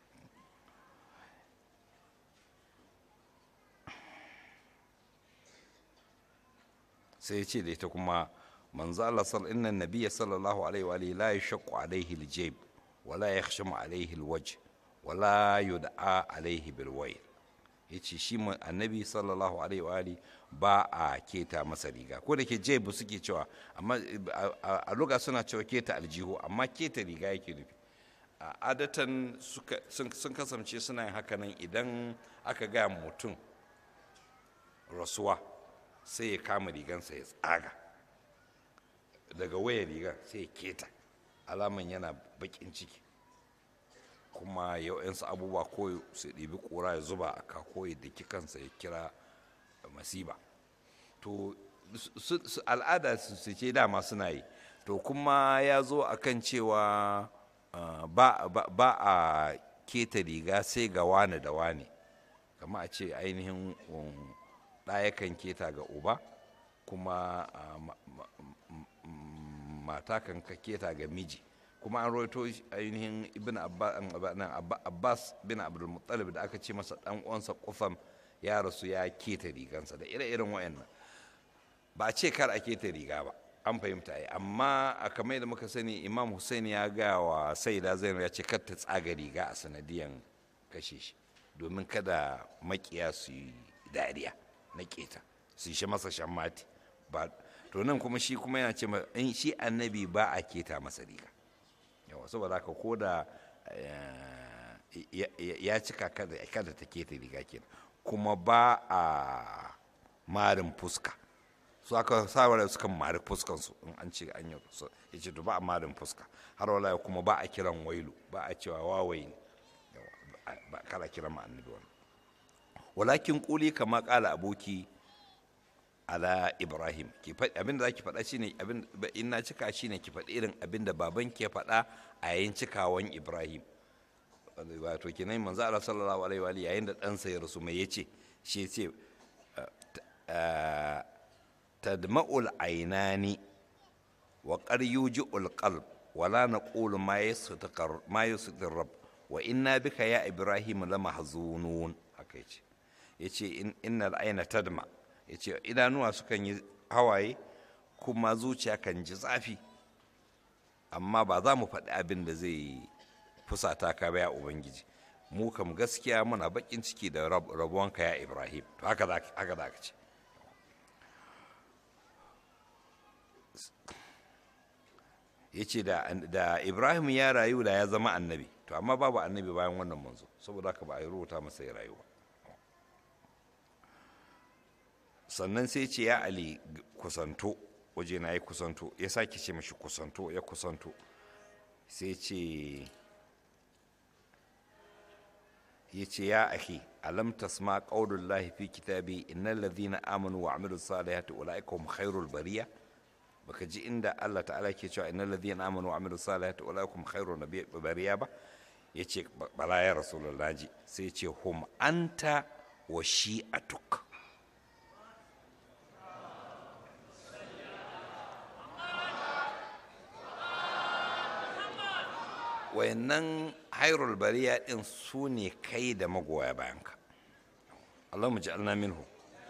sai ya ce da ita kuma manzo Allah sallallahu inna nabiyya sallallahu alaihi wa alihi la yashaqqu alaihi aljayb wa la yakhshamu alaihi alwajh wa la yud'a alaihi bilwayl yace shi annabi sallallahu alaihi wa alihi ba a keta masa riga ko da ke jayb suke cewa amma a luga suna cewa keta aljihu amma keta riga yake nufi adatan sun kasance suna yin hakanan idan aka gaya mutum rasuwa sai ya kama rigansa ya tsaga daga wayar rigar sai ya keta alaman yana bakin ciki kuma yau'yansu abubuwa ko su ɗibi ƙura ya zuba a kako ya daki kansa ya kira masiba to al'ada su ce dama suna yi to kuma ya zo a kan cewa ba a keta riga sai ga wane da wane kama a ce ainihin ɗa yakan keta ga uba kuma mata kan keta ga miji kuma an roito ainihin ibn abbas bin abdulmuttalib da aka ce masa dan uwansa kufam ya rasu ya keta rigansa da ire-iren wayannan ba a ce kar a keta riga ba an fahimta yi amma a kamar da muka sani imam hussein ya ga wa saida zainab ya ce kar ta tsaga riga a sanadiyan kashe shi domin kada makiya su yi dariya na keta su shi masa shammati ba to nan kuma shi kuma yana ce in shi annabi ba a keta masa riga yawa saboda haka ko da ya cika kada ta keta riga kenan kuma ba a marin fuska su aka sawara suka mari fuskansu in an ce an yi ya ce to ba a marin fuska har wala kuma ba a kiran wailu ba a cewa wawayi ba kala kiran ma annabi wannan walakin kuli kama kala aboki ala ibrahim ki faɗi abinda zaki faɗa shine abin in na cika shine ki faɗi irin abinda baban ke faɗa a yayin cikawan ibrahim wato kenan manzo Allah sallallahu alaihi wa yayin da ɗansa ya rasu mai yace shi yace tadma'ul ainani wa qad yuji'ul qalb wala naqulu ma yastakar ma yastakar rabb wa inna bika ya ibrahim lamahzunun haka yace yace innal aina tadma' ya ce idanuwa sukan yi hawaye kuma zuciya kan ji zafi amma ba za mu faɗi abin da zai fusata ka ba ya ubangiji mu kam gaskiya muna bakin ciki da rabuwanka ya ibrahim to haka za ka ce ya ce da ibrahim ya rayu da ya zama annabi to amma babu annabi bayan wannan manzo saboda haka ba a yi rubuta masa ya rayu ba sannan sai ce ya ali kusanto waje na ya kusanto ya sake ce mashi kusanto ya kusanto sai ce ya ce ya ahi alam tasma qaulullahi fi kitabi innal ladhina amanu wa amilu salihati ulaika hum khairul bariya baka ji inda Allah ta'ala ke cewa innal ladhina amanu wa amilu salihati ulaika hum khairul bariya ba yace bala ya rasulullahi sai ya ce hum anta wa shi'atuk wayannan hairul bariya din su ne kai da magoya bayanka Allah mu ji minhu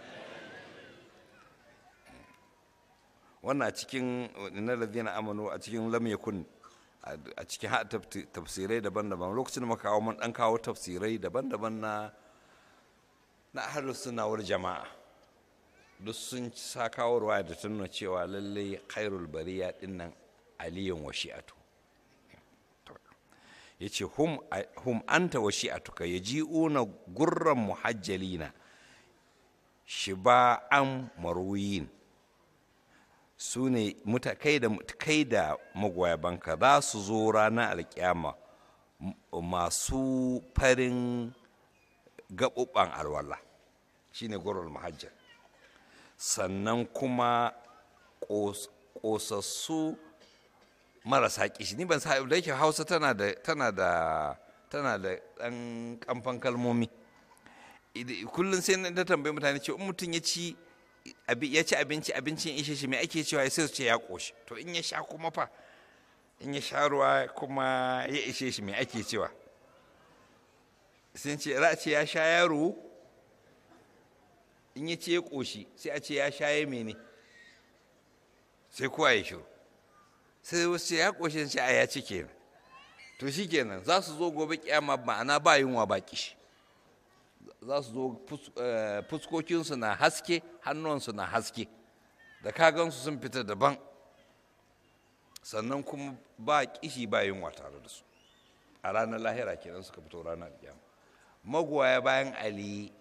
wannan a cikin na ladina amanu a cikin lam yakun a cikin haɗa tafsirai daban-daban lokacin da muka kawo mun dan kawo tafsirai daban-daban na na ahlus sunna wal jama'a duk sun sa kawo ruwa da tunna cewa lallai khairul bariya dinnan aliyun wa shi'atu ya ce hum anta wa shi'atuka ya ji'una gurran muhajjalina shiba'an marwiyin su ne kai da magoya banka za su zo ranar alkyama masu farin gaɓuɓɓen alwala shine gurul muhajjal sannan kuma ƙosassu marasa kishi ni ban sa da yake hausa tana da tana da tana da ɗan kamfan kalmomi kullum sai na tambayi mutane ce in mutum ya ci ya ci abinci abincin ishe shi me ake cewa sai su ce ya ƙoshi to in ya sha kuma fa in ya sha ruwa kuma ya ishe shi me ake cewa sun ce za a ce ya sha yaro in ya ce ya ƙoshi sai a ce ya sha ya mene sai kowa ya shiru sai wasu ya ƙoshe shi a ya ci kenan to shi kenan za su zo gobe kyama ma'ana ba yunwa ba kishi za su zo fuskokinsu na haske hannuwansu na haske da kagansu sun fita daban sannan kuma ba kishi ba yunwa tare da su a ranar lahira kenan suka fito ranar kyama magoya bayan ali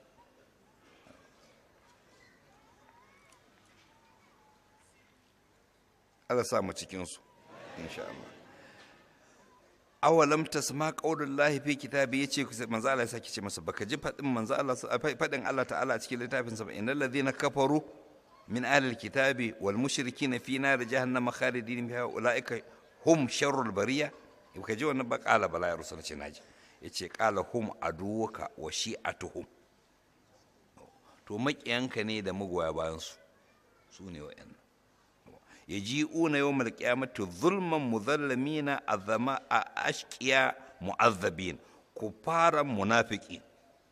Allah sa mu cikinsu insha Allah awalam tasma qaulullahi fi kitabi yace manzo Allah ya saki ce masa baka ji fadin manzo Allah fadin Allah ta'ala a cikin littafin sa innal ladhina kafaru min ahli alkitabi wal mushrikina fi nar jahannam khalidin fiha ulaika hum sharrul bariya baka ji wannan ba qala bala ya rusul ce naji yace qala hum aduwaka wa shi'atuhum to makiyanka ne da magoya bayan su su ne wa'annan يجيئون يوم القيامة ظلما مظلمين أذما أشقياء معذبين كفارا منافقين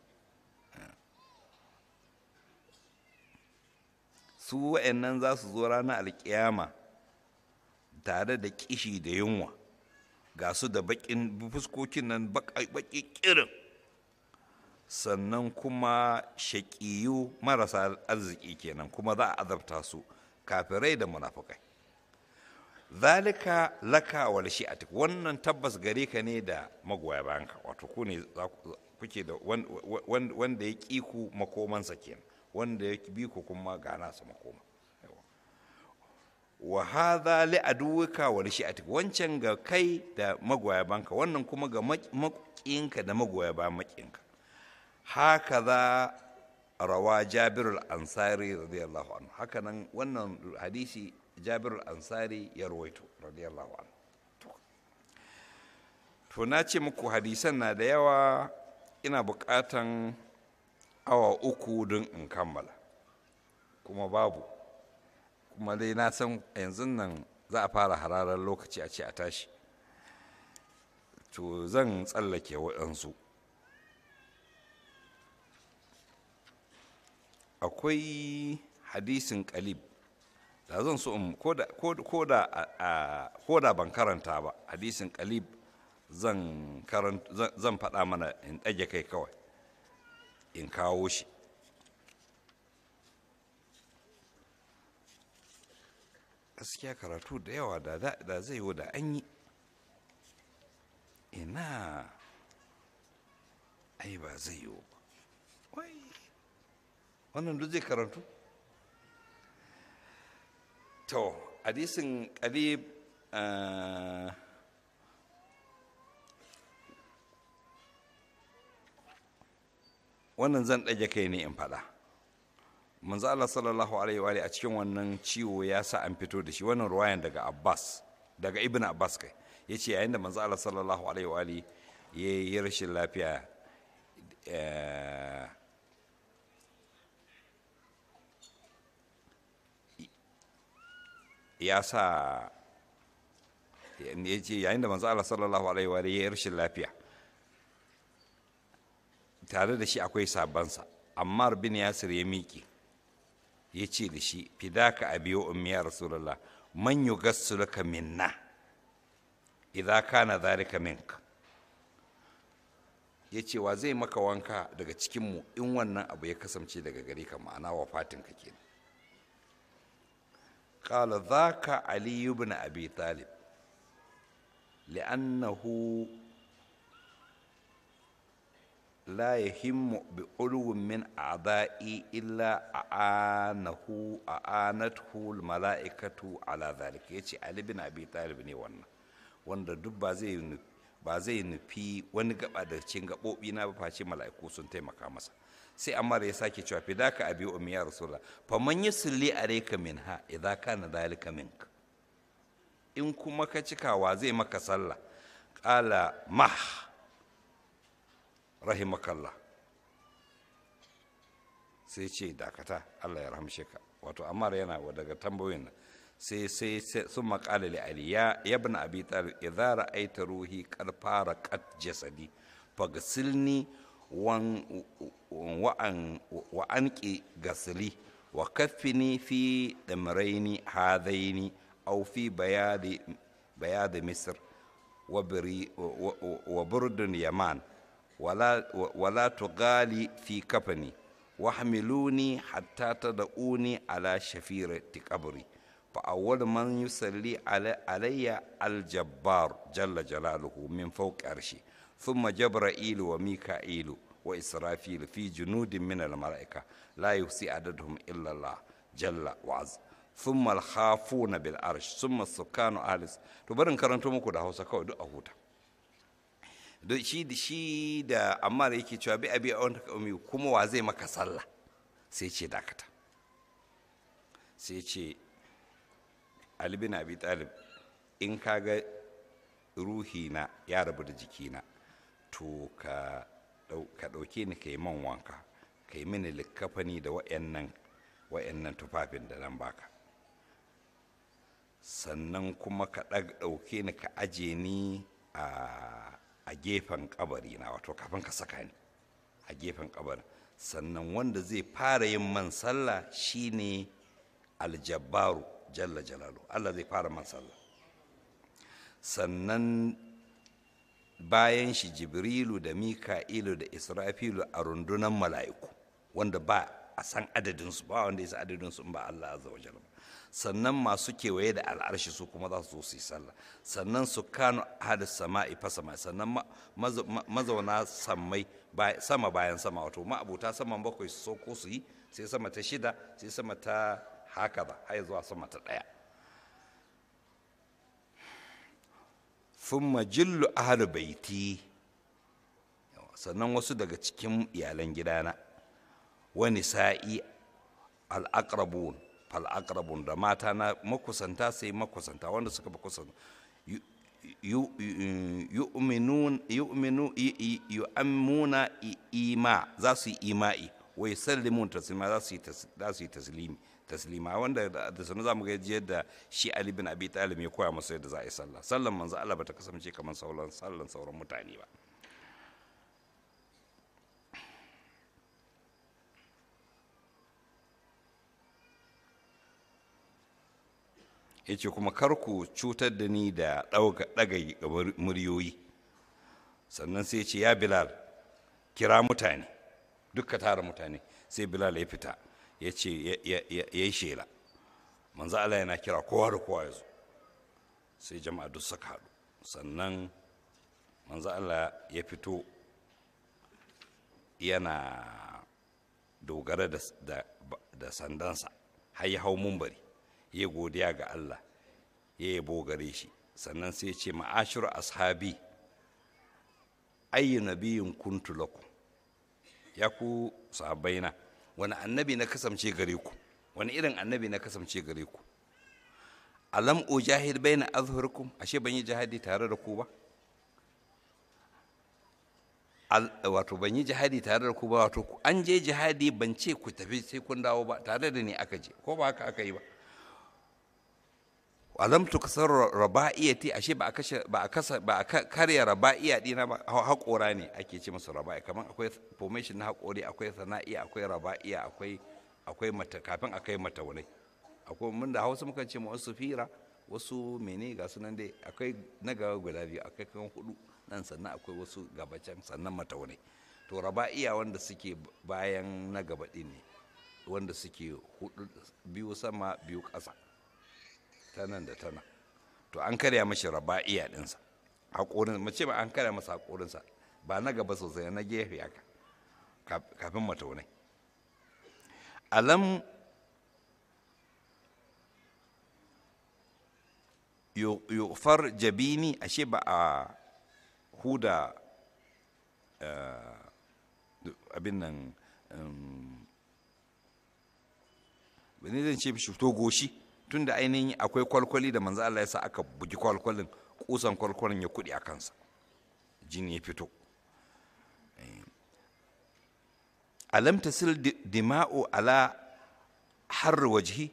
su wa'annan za su zo ranar alkiyama tare da kishi da yunwa ga su da bakin fuskokin nan baki kirin sannan kuma shaƙiyu marasa arziki kenan kuma za a azabta su kafirai da munafukai zalika laka wal shi'atik wannan tabbas gare ka ne da magoya bayanka wato ku ne kuke da wanda ya ƙi ku makomansa kenan wanda ya bi ku kuma ga nasa makoma wa hadha li aduwika wal shi'atik wancan ga kai da magoya bayanka wannan kuma ga maƙinka da magoya bayan maƙinka haka za rawa jabirul ansari radiyallahu anhu hakanan wannan hadisi jabirul ansari ya rawaito radiyallahu anhu to na ce muku hadisan na da yawa ina bukatan awa uku don in kammala kuma babu kuma dai na san yanzu nan za a fara hararar lokaci a ce a tashi to zan tsallake waɗansu akwai hadisin kalib da zan so in ko da ban karanta ba hadisin kalib zan faɗa mana in ɗage kai kawai in kawo shi gaskiya karatu da yawa da zai yi da an yi ina ai ba zai yi ba wai wannan duk zai karantu to hadisin ƙarib wannan zan ɗage kai ne in faɗa manzo Allah sallallahu alaihi wa a cikin wannan ciwo ya sa an fito da shi wannan ruwayan daga Abbas daga Ibn Abbas kai yace yayin da manzo Allah sallallahu alaihi wa ya yi rashin lafiya ya sa ya ce yayin da manzo Allah sallallahu alaihi wa ya yi rashin lafiya tare da shi akwai sabansa Ammar bin Yasir ya miƙe ya ce da shi fidaka abi wa ummi ya rasulullah man yugassuluka minna idza kana dhalika minka ya ce wa zai maka wanka daga cikinmu in wannan abu ya kasance daga gare ka ma'ana wafatin ka kenan qala dhaka ali ibn abi talib li'annahu لا يهم بعلو من أعضائي إلا أعانه أعانته الملائكة على ذلك يتي علي بن أبي طالب ne wannan wanda duk ba zai ba zai nufi wani gaba da cikin gaɓoɓi na ba face mala'iku sun taimaka masa sai amma ya sake cewa fi daka abi ummi ya rasulullah fa man yusalli alayka minha idza kana dhalika mink in kuma ka cikawa zai maka sallah qala mah rahimakallah sai ce dakata Allah ya rahamshe ka wato Ammar yana daga tambayoyin nan sai sai sun maƙala li Ali ya ibn Abi Talib idza ra'aita ruhi qad fara qat jasadi fagsilni wan wa an wa anqi gasli wa kaffini fi damraini hadaini aw fi bayadi bayad misr wa biri wa burdun yaman ولا ولا تغالي في كفني واحملوني حتى تدعوني على شفيرة قبري فأول من يصلي علي, علي الجبار جل جلاله من فوق عرشي ثم جبرائيل وميكائيل وإسرافيل في جنود من الملائكة لا يحصي عددهم إلا الله جل وعز ثم الخافون بالعرش ثم السكان أهل تبرن كرنتو مكو ده هوسا كو دو أهوتا don shi da shi da amma da yake cewa bi abi a umi kuma wa zai maka sallah sai ce dakata sai ce ali bin abi talib in ka ga ruhi na ya rabu da jikina to ka ɗauke ni ka yi man wanka ka yi mini likkafani da wa'annan wa'annan tufafin da nan baka sannan kuma ka ɗauke ni ka aje ni a a gefen kabari na wato kafin ka saka ni a gefen kabarin sannan wanda zai fara yin man sallah shine aljabbaru jalla jalalu Allah zai fara man sallah sannan bayan shi jibrilu da mika'ilu da israfilu a rundunan mala'iku wanda ba a san adadinsu ba wanda ya san adadinsu in ba Allah azza wa jalla sannan masu kewaye da al'arshi su kuma za su zo su yi sallah sannan su kano hada sama'i fa sama sannan mazauna sammai sama bayan sama wato ma'abuta saman bakwai su sauko su yi sai sama ta shida sai sama ta haka ba har zuwa sama ta ɗaya thumma jillu ahlu baiti sannan wasu daga cikin iyalan gidana wani sa'i al-aqrabun fal'akrabun da mata na makusanta sai makusanta wanda suka fi kusanta yu'ammuna ima za su yi ima'i wai sallimun taslima za su yi taslimi taslima wanda da sanu za mu ga yadda shi Ali bin Abi Talib ya koya masa yadda za a yi sallah sallan manzo Allah bata kasance kamar sauran sallan sauran mutane ba ya ce kuma kar ku cutar da ni da ɗaga muryoyi sannan sai ce ya bilal kira mutane duka tara mutane sai bilal ya fita ya ce ya yi shela manzo Allah yana kira kowa da kowa ya zo sai jama'a duk suka haɗu sannan manzo Allah ya fito yana dogara da sandansa har ya hau mumbari ya godiya ga Allah ya yabo gare shi sannan sai ce ma'ashir ashabi ayyu nabiyin kuntu lakum ya ku sahabbaina wani annabi na kasance gare ku wani irin annabi na kasance gare ku alam ujahid baina azhurkum ashe ban yi jihadi tare da ku ba wato ban yi jihadi tare da ku ba wato an je jihadi ban ce ku tafi sai kun dawo ba tare da ni aka je ko ba haka aka yi ba alam tukasar raba'iyati ashe ba a kashe ba a kasa ba a karya raba'iya dina ba haƙora ne ake ce masa raba'i kamar akwai formation na haƙori akwai sana'i akwai raba'iya akwai akwai mata kafin akai mata wani akwai mun da Hausa mukan ce wasu fira wasu mene ga sunan dai akwai na gaba guda biyu akwai kan hudu nan sannan akwai wasu gabacin sannan mata wani to raba'iya wanda suke bayan na gaba din ne wanda suke hudu biyu sama biyu ƙasa ta nan da ta nan to an karya mashi raba'iya ɗinsa haƙorin mace ba an karya masa haƙorinsa ba na gaba sosai na gefe haka kafin mataunai alam yufar jabini ashe ba a huda abin nan bane zan ce mishi to goshi tunda ainihin akwai kwalkwali da manzo Allah ya sa aka bugi kwalkwalin kusan kwalkwalin ya kudi a kansa jini ya fito alam tasil dima'u ala har wajhi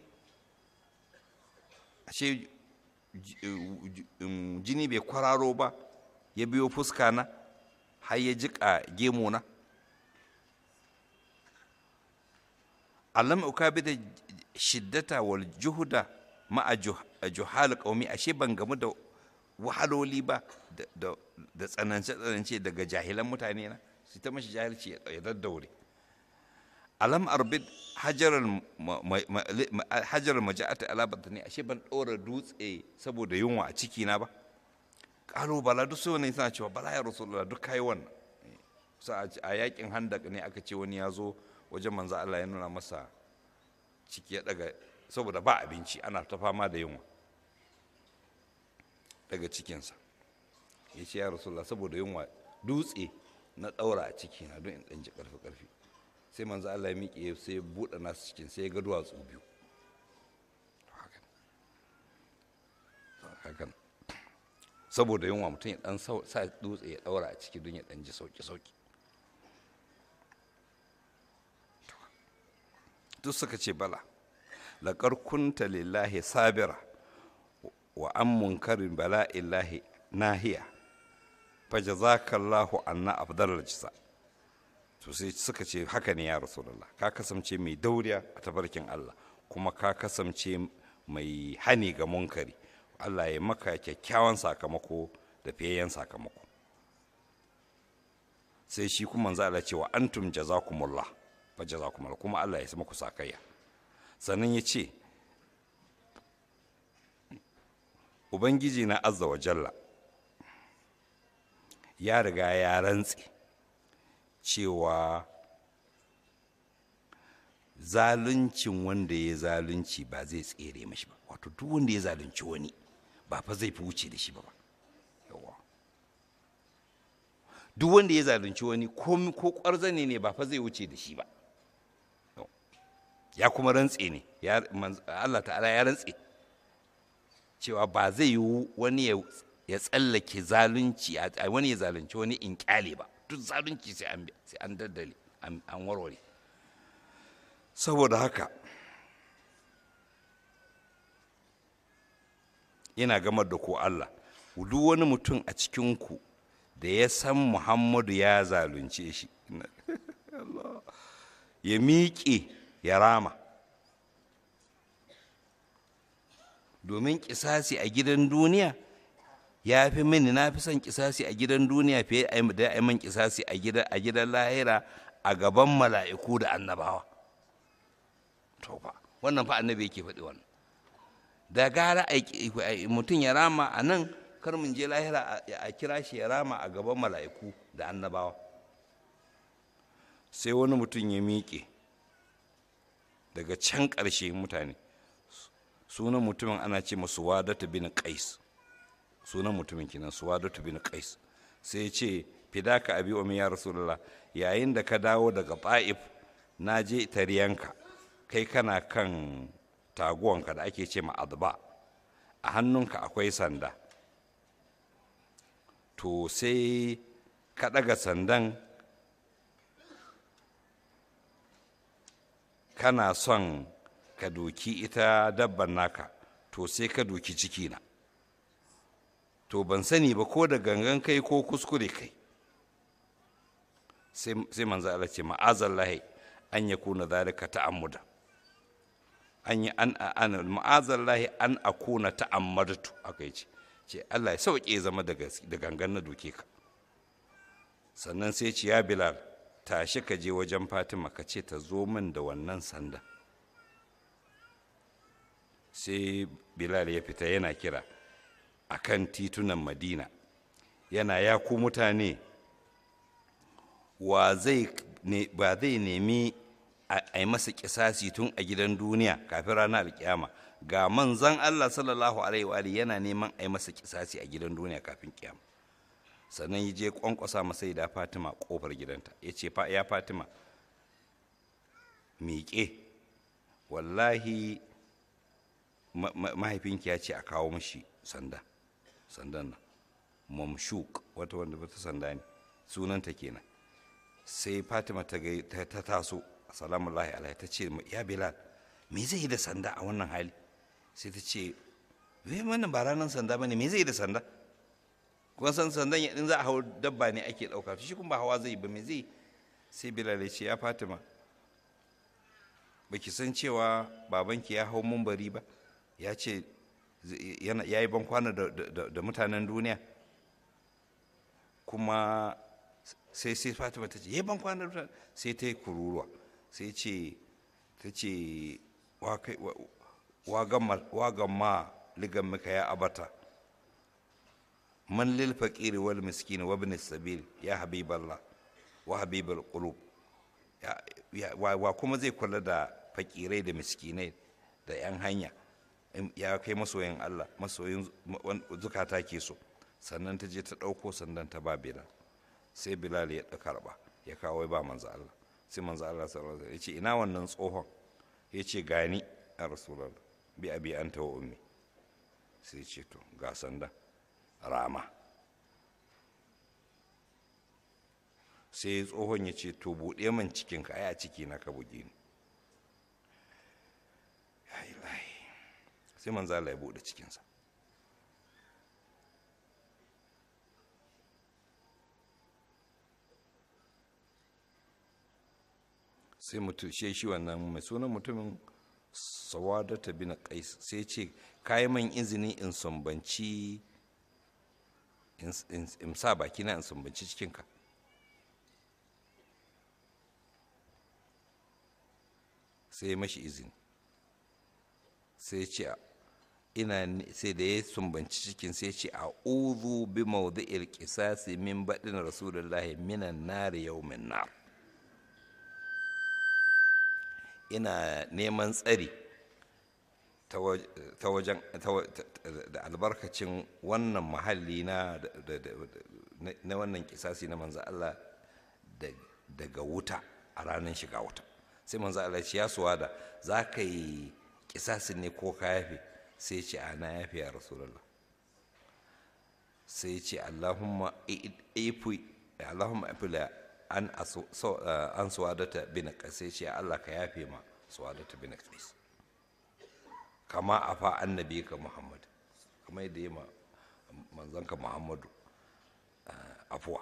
ashe jini bai kwararo ba ya biyo fuska na har ya jiƙa gemona alam ukabi da shiddata wal juhuda ma'a juhal qaumi ashe ban gamu da wahaloli ba da tsanance tsanance daga jahilan mutane na su ta mashi jahilci ya daddaure alam arbid hajarar hajarar maja'ata ala batani ashe ban ɗora dutse saboda yunwa a ciki na ba ƙalo bala duk sai wani suna cewa bala ya rasulullah duk kai wannan a yakin handak ne aka ce wani ya zo wajen manzo Allah ya nuna masa ciki ya daga saboda ba abinci ana ta fama da yunwa daga cikinsa ya ce ya rasulullah saboda yunwa dutse na ɗaura a ciki na don in ɗan ji ƙarfi ƙarfi sai manzo Allah ya miƙe sai ya buɗe nasu cikin sai ya ga duwatsu biyu hakan saboda yunwa mutum ya ɗan sa dutse ya ɗaura a ciki don ya ɗan ji sauƙi-sauƙi duk suka ce bala laƙar kunta lillahi sabira wa an munkarin bala illahi nahiya fa jazakallahu anna afdalal jisa to sai suka ce haka ne ya rasulullah ka kasance mai dauriya a tabarkin Allah kuma ka kasance mai hani ga munkari Allah ya maka kyakkyawan sakamako da fiyayyen sakamako sai shi kuma manzo Allah ce wa antum jazakumullah fa jazakumullah kuma Allah ya muku sakayya sannan ya ce ubangiji na azza wa jalla ya riga ya rantse cewa zaluncin wanda ya zalunci ba zai tsere mashi ba wato duk wanda ya zalunci wani ba fa zai fi wuce da shi ba yawa duk wanda ya zalunci wani ko kwarzane ne ba fa zai wuce da shi ba ya kuma rantse ne Allah ta'ala ya rantse cewa ba zai yi wani ya tsallake zalunci wani ya zalunci wani in kyale ba duk zalunci sai an daddale an warware saboda haka yana gamar da ko Allah duk wani mutum a cikinku da ya san Muhammadu ya zalunce shi ya miƙe ya rama domin kisasi a gidan duniya ya fi mini na fi son kisasi a gidan duniya fiye da ya min kisasi a gidan lahira a gaban mala'iku da annabawa to fa wannan fa annabi yake faɗi wannan da gara mutum ya rama a nan kar mun je lahira a kira shi ya rama a gaban mala'iku da annabawa sai wani mutum ya miƙe daga can ƙarshe mutane sunan mutumin ana ce masu wadatu bin qais sunan mutumin kenan suwadatu bin qais sai ya ce fidaka abi umi ya rasulullah yayin da ka dawo daga ta'if na je tariyanka kai kana kan taguwanka da ake ce ma'adba a hannunka akwai sanda to sai ka ɗaga sandan kana son ka doki ita dabban naka to sai ka doki cikina to ban sani ba ko da gangan kai ko kuskure kai sai manzo Allah ce ma'azallahi an ya kuna zalika ta'ammuda an yi an an ma'azallahi an akuna ta'ammadatu aka yi ce ce Allah ya sauke zama da gangan na doke ka sannan sai ce ya bilal tashi ka je wajen fatima ka ce ta zo min da wannan sanda sai bilal ya fita yana kira a kan titunan madina yana ya ku mutane wa zai ba zai nemi a yi masa kisasi tun a gidan duniya kafin ranar alkiyama ga manzan allah sallallahu alaihi wa yana neman a yi masa kisasi a gidan duniya kafin kiyama sannan ya je kwankwasa masai da fatima kofar gidanta ya ce ya fatima miƙe wallahi mahaifinki ya ce a kawo mashi sanda sandan nan mamshuk wata wanda bata sanda ne sunanta kenan sai fatima ta ta taso assalamu alaihi ta ce ya bilal me zai yi da sanda a wannan hali sai ta ce wai wannan ba ranar sanda bane me zai yi da sanda kuma san sandan in za a hau dabba ne ake ɗauka shi kuma ba hawa zai ba me zai sai bilal ya ce ya fatima baki san cewa babanki ya hau mumbari ba ya ce ya yi bankwana da mutanen duniya kuma sai sai fatima ta ce ya yi bankwana da sai ta yi kururuwa sai ce ta ce wa gamma ligan muka ya abata man lil faqiri wal miskin wa ibn sabil ya habiballah wa habibul qulub wa kuma zai kula da fakirai da miskinai da 'yan hanya ya kai masoyin Allah masoyin zukata ke so sannan ta je ta ɗauko sandan ta ba bilal sai bilal ya ɗa karɓa ya kawo ba manzo Allah sai manzo Allah sallallahu alaihi ya ce ina wannan tsohon ya ce gani a rasulullah bi abi anta wa ummi sai ce to ga sandan rama sai tsohon ya ce to buɗe man cikinka ai a ciki na ka buge ni sai manzo Allah ya buɗe cikinsa sai mutum shi shi wannan mai sunan mutumin sawadata bin qais sai ce kayi man izini in sumbanci in sa baki na in sumbanci cikinka sai ya mashi izini sai ce ina sai da ya sumbanci cikin sai ce a uzu bi mawdi'il qisasi min badin rasulullahi minan nari yawmin nar ina neman tsari ta wajen da albarkacin wannan mahalli na na wannan kisasi na manzo Allah daga wuta a ranar shiga wuta sai manzo Allah ce ya suwa da za ka yi kisasin ne ko ka yafe sai ce a na yafe ya rasulullah sai ce allahumma ifi allahumma ifi an an suwadata bin qais sai ce Allah ka yafe ma suwadata bin qais kama afa annabi ka muhammad kuma yadda yi ma manzanka muhammadu afuwa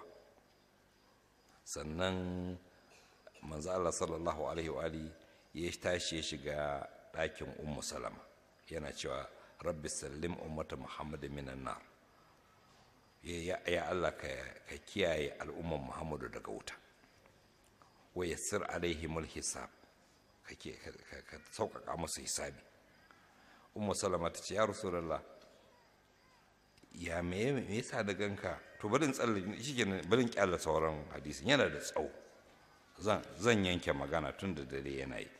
sannan manzo Allah sallallahu alaihi wa alihi ya tashi ya shiga ɗakin ummu salama yana cewa rabbi sallim ummata muhammadin minan nar ya Allah ka kiyaye al'umman muhammadu daga wuta wa yassir alaihimul hisab ka sauƙaƙa musu hisabi ummu salama ta ce ya rasulullah ya me yasa da ganka to barin tsalle shi barin kyalla sauran hadisin yana da tsawo zan yanke magana tun da dare yana yi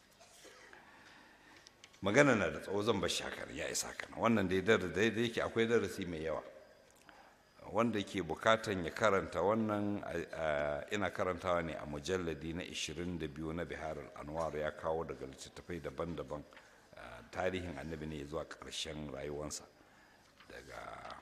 magana na da tsawo zan bar shakar ya isa kana wannan dai da daidai yake akwai darasi mai yawa wanda ke bukatan ya karanta wannan ina karantawa ne a mujalladi na 22 na biharar anwar ya kawo daga littattafai daban-daban tarihin annabi ne zuwa ƙarshen rayuwansa daga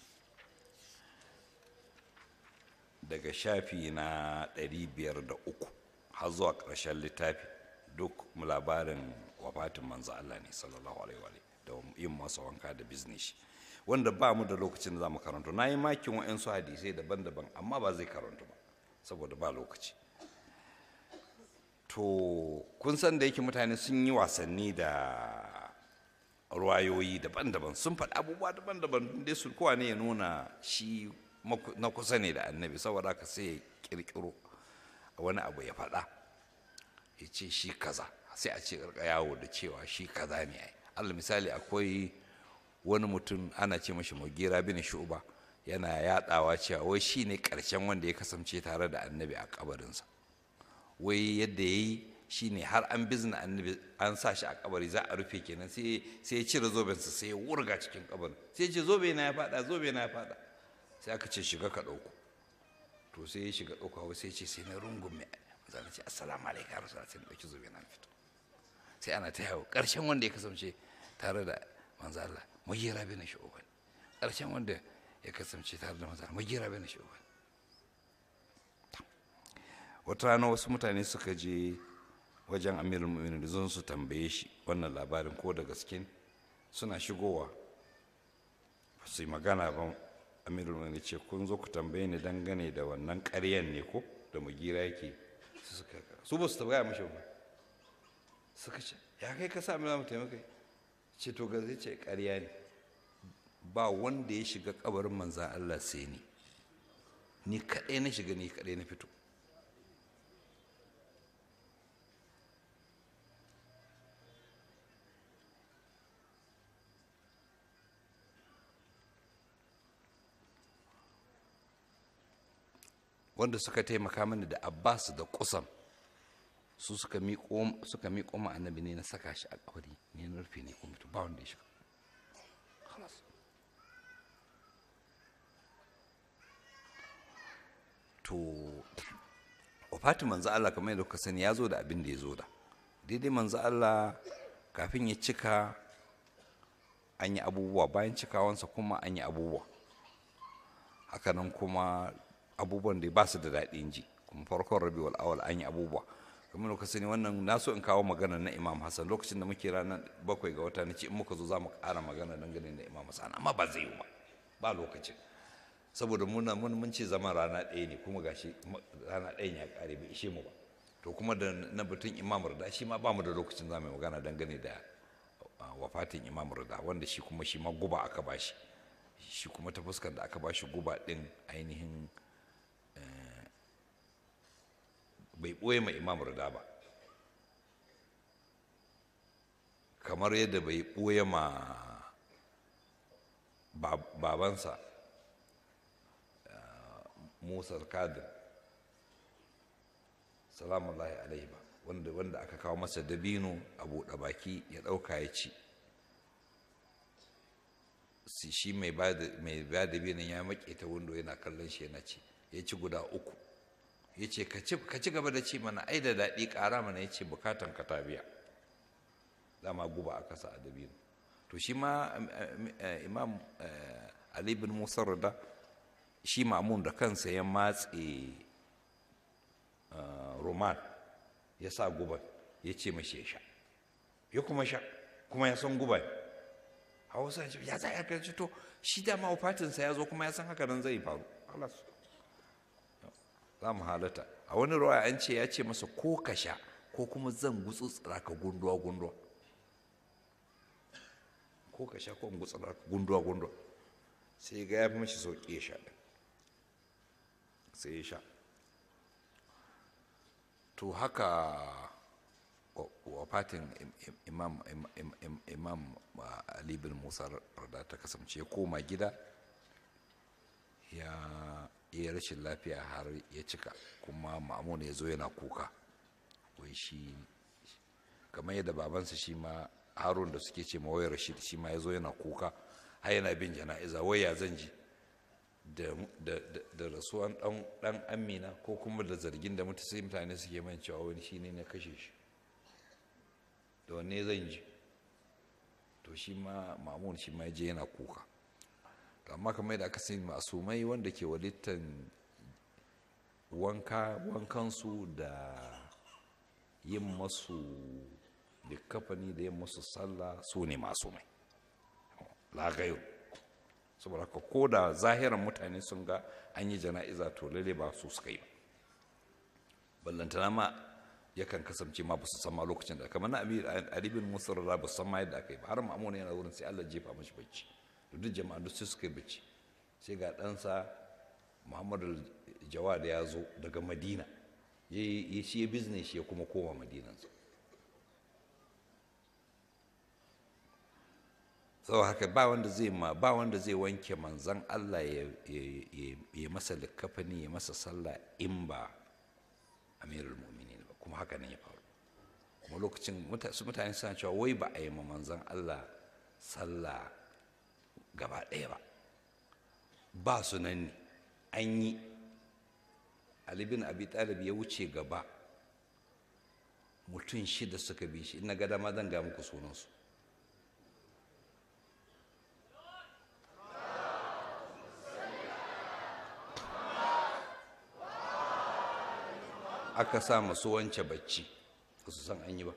daga shafi na 503 har zuwa ƙarshen littafi duk labarin wafatin manzo Allah ne sallallahu alaihi wa da yin masa wanka da biznishi wanda ba mu da lokacin da za mu karanto na yi makin wa'yansu hadisai daban-daban amma ba zai karanto ba saboda ba lokaci to kun san da yake mutane sun yi wasanni da ruwayoyi daban-daban sun faɗi abubuwa daban-daban dai su kowa ne ya nuna shi na kusa ne da annabi saboda haka sai ya kirkiro wani abu ya faɗa ya ce shi kaza sai a ce yawo da cewa shi kaza ne allah misali akwai wani mutum ana ce mashi mugira bin shu'ba yana yadawa cewa wai shi ne ƙarshen wanda ya kasance tare da annabi a kabarinsa wai yadda ya yi shi ne har an bizna annabi an sa shi a kabari za a rufe kenan sai ya cire zobensa sai ya wurga cikin kabarin sai ya ce zobe na ya fada zobe na ya fada sai aka ce shiga ka ɗauko to sai ya shiga ɗauka sai ya ce sai na rungume zan ce assalamu alaikum rasulullah sai na ɗauki zobe na fito sai ana ta yawo ƙarshen wanda ya kasance tare da manzo Allah mugira bin shu'ban ƙarshen wanda ya kasance tare da manzo Allah mugira bin shu'ban wata rana wasu mutane suka je wajen amirul mu'minin zon su tambaye shi wannan labarin ko da gaske suna shigowa su yi magana ba amirul mu'minin ce kun zo ku tambaye ni dangane da wannan ƙaryan ne ko da mugira yake su suka su ba su tambaya mashi ba suka ce ya kai ka sa mu taimaka ce to ga zai ce ƙarya ne ba wanda ya shiga kabarin manzan Allah sai ni ni kaɗai na shiga ni kaɗai na fito wanda suka taimaka mani da abbas da kusan su suka miƙo suka miƙo ma annabi ne na saka shi a kabari ne na rufe ne kuma ba wanda ya shiga to wafatin manzo Allah kamar yadda kuka sani ya zo da abin da ya zo da daidai manzo Allah kafin ya cika an yi abubuwa bayan cikawansa kuma an yi abubuwa hakanan kuma abubuwan da ba su da daɗin ji kuma farkon rabiul awal an yi abubuwa kamar da sani wannan na so in kawo magana na imam hassan lokacin da muke ranar bakwai ga wata na ce in muka zo za mu ƙara magana dangane da imam hassan amma ba zai yi ba ba lokacin saboda muna mun mun ce zaman rana ɗaya ne kuma gashi rana ɗayan ya ƙare bai ishe mu ba to kuma da na batun imam rida shi ma ba mu da lokacin za mu yi magana dangane da wafatin imam rida wanda shi kuma shi ma guba aka bashi shi kuma ta fuskar da aka bashi guba ɗin ainihin bai ɓoye ma imam rida ba kamar yadda bai ɓoye ma babansa musa kadir salamullahi alaihi ba wanda wanda aka kawo masa dabino a buɗe baki ya ɗauka ya ci shi mai ba da dabinin ya maƙe ta windo yana kallon shi yana ci ya ci guda uku ya ce ka ci gaba da ci mana ai da daɗi ƙara mana ya ce bukatan ka ta biya dama guba aka sa a dabino to shi ma imam ali bin musa rada shi mamun da kansa ya matse roman ya sa guba ya ce mashi ya sha ya kuma sha kuma ya san guba hausa ya za ya karci to shi dama wafatinsa ya zo kuma ya san haka nan zai faru za mu halata a wani rawa an ce ya ce masa ko ka sha ko kuma zan gutsutsura ka gunduwa gunduwa ko ka sha ko in gutsutsura ka gunduwa gunduwa sai ga ya fi mashi sauƙi ya sha sai ya sha to haka wafatin imam imam ali bin musa rada ta kasance ya koma gida ya yi rashin lafiya har ya cika kuma ma'amun ya zo yana kuka wai shi kamar yadda babansa shi ma harun da suke ce mawai rashid shi ma ya zo yana kuka har yana bin jana'iza wai ya zan ji da rasuwan dan amina ko kuma da zargin da mutu sai mutane suke man cewa wani shi ne na kashe shi da wanne zan ji to shi ma mamun shi ma je yana kuka amma kamar da aka sani masumai wanda ke walittan wanka wankansu da yin masu likafani da yin masu sallah su ne masumai lagayo saboda ka ko da zahiran mutane sun ga an yi jana'iza to lalle ba su suka yi ba ballantana ma yakan kasance ma ba su san ma lokacin da kamar na alibin musa da ba su san ma yadda aka yi ba har ma'amuna yana wurin sai allah jefa mashi bacci da duk jama'a duk sai suka yi bacci sai ga ɗansa muhammadu jawad ya zo daga madina ya shi ya bizne shi ya kuma koma madinansa sau haka ba wanda zai ma ba wanda zai wanke manzan Allah ya, ya- ya- ya masa likafani ya masa sallah in ba amirul mu'minin ba kuma haka ne ya faru kuma lokacin muta- su mutane suna cewa wai ba a yi ma manzan Allah sallah gaba ɗaya ba ba su nan ne an yi Ali bin Abi Talib ya wuce gaba mutum shida suka bi shi ina ga dama zan ga muku sunansu aka sa masu wance bacci ba su san an yi ba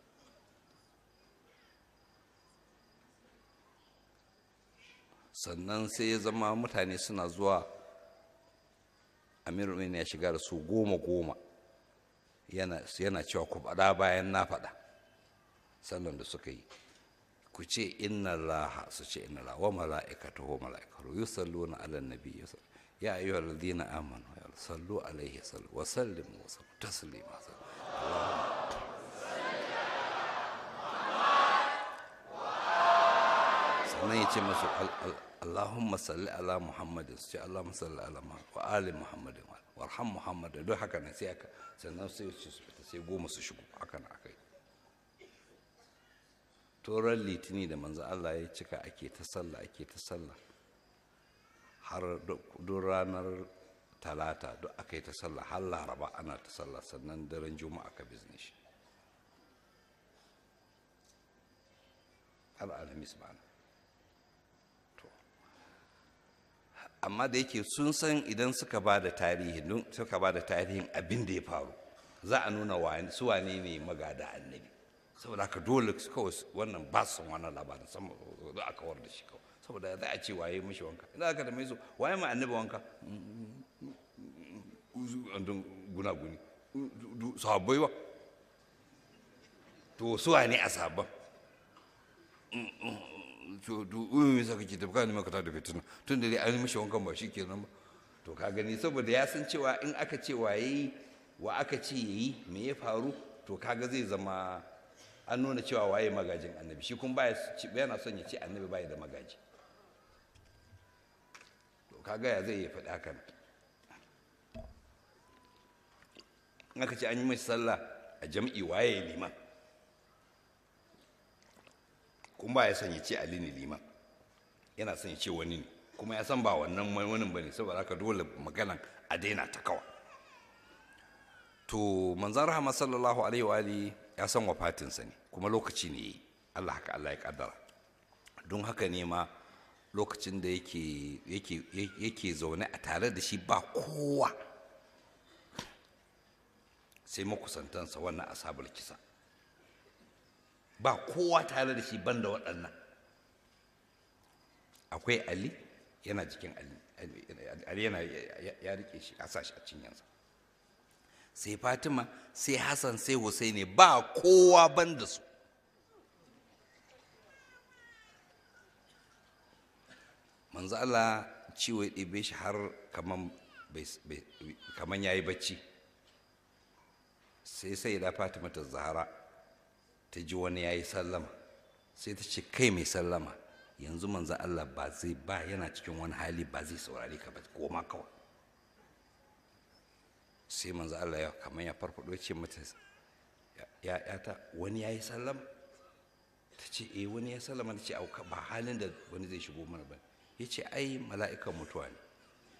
sannan sai ya zama mutane suna zuwa amiru ya shiga da su goma goma yana, yana cewa ku faɗa bayan na faɗa sannan da suka yi ku ce inna laha su ce inna laha wa mala'ikatahu wa mala'ikatu yusalluna ala nabi ya ayyuhal ladina amanu ya sallu alaihi sallu wa sallimu wa sallu taslima sannan ya ce masu al- al- Allahumma salli ala Muhammadin su ce Allahumma salli ala Muhammad wa ali Muhammadin warham Muhammadin don haka ne sai aka sannan sai su fita sai goma su shigo haka na aka yi toron litini da manzo Allah ya cika ake ta sallah ake ta sallah har duk ranar talata duk aka yi ta sallah har laraba ana ta sallah sannan daren juma'a ka bizne shi har alhamis ma'ana to amma da yake sun san idan suka ba da tarihi suka ba da tarihin abin da ya faru za a nuna su wane ne magada annabi saboda haka dole kawai wannan ba su wannan labarin sama za a kawar da shi kawai saboda za a ce waye mishi wanka idan aka da mai so waye ma annabi wanka andun gunaguni sahabbai ba to su wane a sabon to to me yasa kake tafi kana maka da fitina tun da dai an mishi wankan ba shi kenan ba to ka gani saboda ya san cewa in aka ce waye wa aka ce yayi me ya faru to kaga zai zama an nuna cewa waye magajin annabi shi kuma baya yana son ya ce annabi baya da magaji to kaga ya zai ya faɗi hakan in aka ce an yi mai sallah a jam'i waye liman kuma ba ya son ya ce ali ne liman yana son ya ce wani ne kuma ya san ba wannan wani ba ne saboda haka dole maganan a daina ta kawa to manzan rahama sallallahu alaihi wa alihi ya san wafatinsa ne kuma lokaci ne yi Allah haka Allah ya kaddara don haka ne ma lokacin da yake yake yake zaune a tare da shi ba kowa sai makusantansa wannan asabar kisa ba kowa tare da shi banda waɗannan akwai ali yana jikin ali ali yana ya rike shi a sashi a cinyansa sai fatima sai hassan sai husaini ba kowa banda su manzo Allah ciwo ya ɗebe shi har kaman ya yi bacci sai sai da fatima ta zahara ta ji wani ya yi sallama sai ta ce kai mai sallama yanzu manzo Allah ba zai ba yana cikin wani hali ba zai saurare ka ba koma kawai sai manzo Allah ya kamar ya farfado ce mata ya ta wani ya yi sallama ta ce eh wani ya sallama ta ce auka ba halin da wani zai shigo mana ba ya ce ai mala'ikan mutuwa ne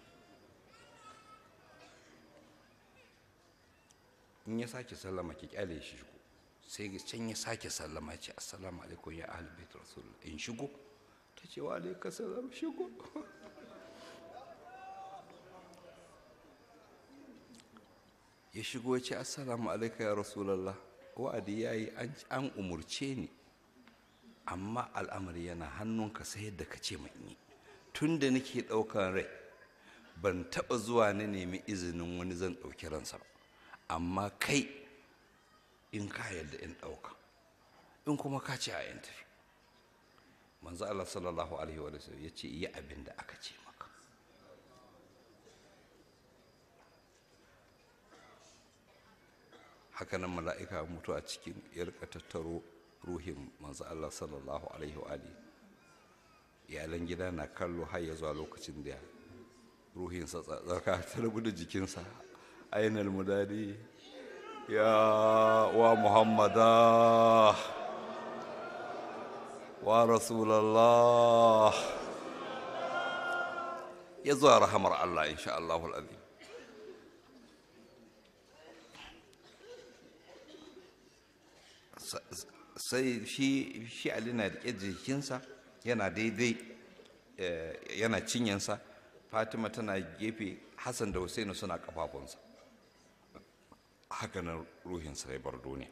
in ya sake sallama ki kyale shi shigo sai can ya sake sallama ya ce assalamu alaikum ya ahli bait rasul in shigo ta ce wa alaikum salam shigo ya shigo ya ce assalamu alaikum ya rasulallah wa'adi ya yi an umurce ni amma al'amari yana hannunka sai yadda ka ce yi tun da nake ɗaukan rai ban taɓa zuwa na nemi izinin wani zan ɗauki ransa ba amma kai in ka yadda in ɗauka in kuma ka ce a yin tafi manzo Allah sallallahu alaihi wa sallam ya ce yi abin da aka ce maka hakanan mala'ika mutu a cikin ya rika tattaro ruhin manzo Allah sallallahu alaihi wa alihi iyalan gida na kallo har ya zuwa lokacin da ruhinsa tsaka ta rabu da jikinsa ainihin mudadi ya wa muhammada wa rasulallah ya zuwa rahamar allah insha Allahul azim sai shi shi ali na riƙe jikinsa yana daidai yana cinyansa fatima tana gefe hassan da husainu suna kafafunsa haka nan ruhinsa ya bar duniya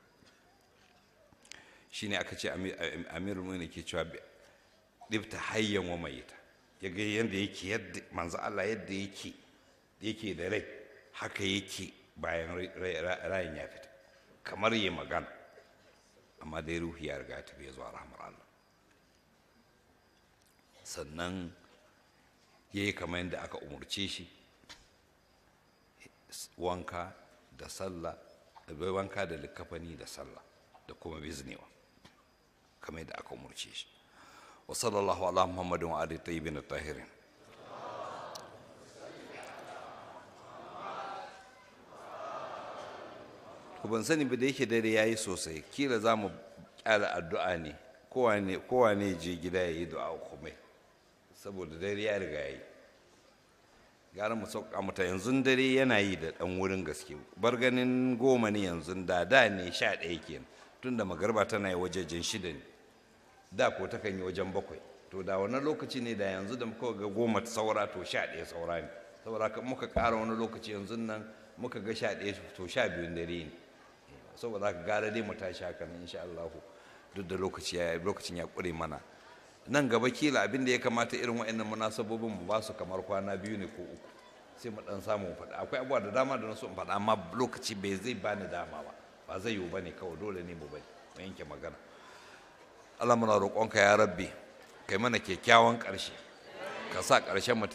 shi ne aka ce amirul mu'minin ke cewa ɗibta hayyan wa mayita ya ga yadda yake yadda manzo Allah yadda yake yake da rai haka yake bayan rayin ya fita kamar yi magana amma dai ruhi ya riga ta bai zuwa rahmar Allah sannan ya yi kamar yadda aka umarce shi wanka da sallah da wanka da likafani da sallah da kuma biznewa kamar yadda aka umarce shi wa sallallahu ala muhammadin wa ali tayyibin tahirin ku ban sani ba da yake dare yayi sosai kila za mu kyala addu'a ne kowa ne je gida ya yi du'a kuma saboda dare ya riga yi gara mu sauka mata yanzu dare yana yi da ɗan wurin gaske bar ganin goma ne yanzu da da ne sha ɗaya kenan tun da magarba tana yi wajejen shida ne da ko ta kan yi wajen bakwai to da wani lokaci ne da yanzu da muka ga goma saura to sha ɗaya saura ne saboda haka muka ƙara wani lokaci yanzu nan muka ga sha ɗaya to sha biyun dare ne saboda haka gara dai mu tashi haka nan insha Allah duk da lokaci ya lokacin ya ƙure mana nan gaba kila abin da ya kamata irin wa'annan munasabobin mu ba su kamar kwana biyu ne ko uku sai mu dan samu faɗa akwai abubuwa da dama da na so in faɗa amma lokaci bai zai bani dama ba ba zai yiwu bane kawai dole ne mu bari mu yanke magana Allah muna roƙonka ya rabbi kai mana kyakkyawan ƙarshe ka sa ƙarshen mu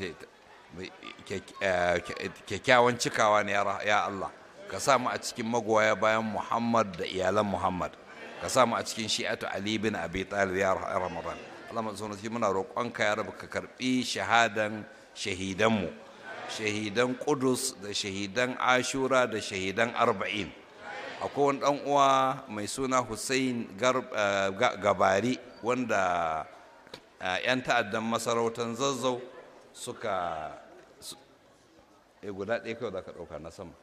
kyakkyawan cikawa ne ya Allah ka sa mu a cikin magoya bayan Muhammad da iyalan Muhammad ka sa mu a cikin shi'atu Ali bin Abi Talib ya Ramadan Allah masu muna roƙonka ya rabu ka karɓi shahadan shahidanmu shahidan Qudus da shahidan Ashura da shahidan Arba'in akwai wani ɗan uwa mai suna Hussein Gabari wanda 'yan ta'addan masarautar zazzau suka e guda ɗaya kawai za ka ɗauka na sama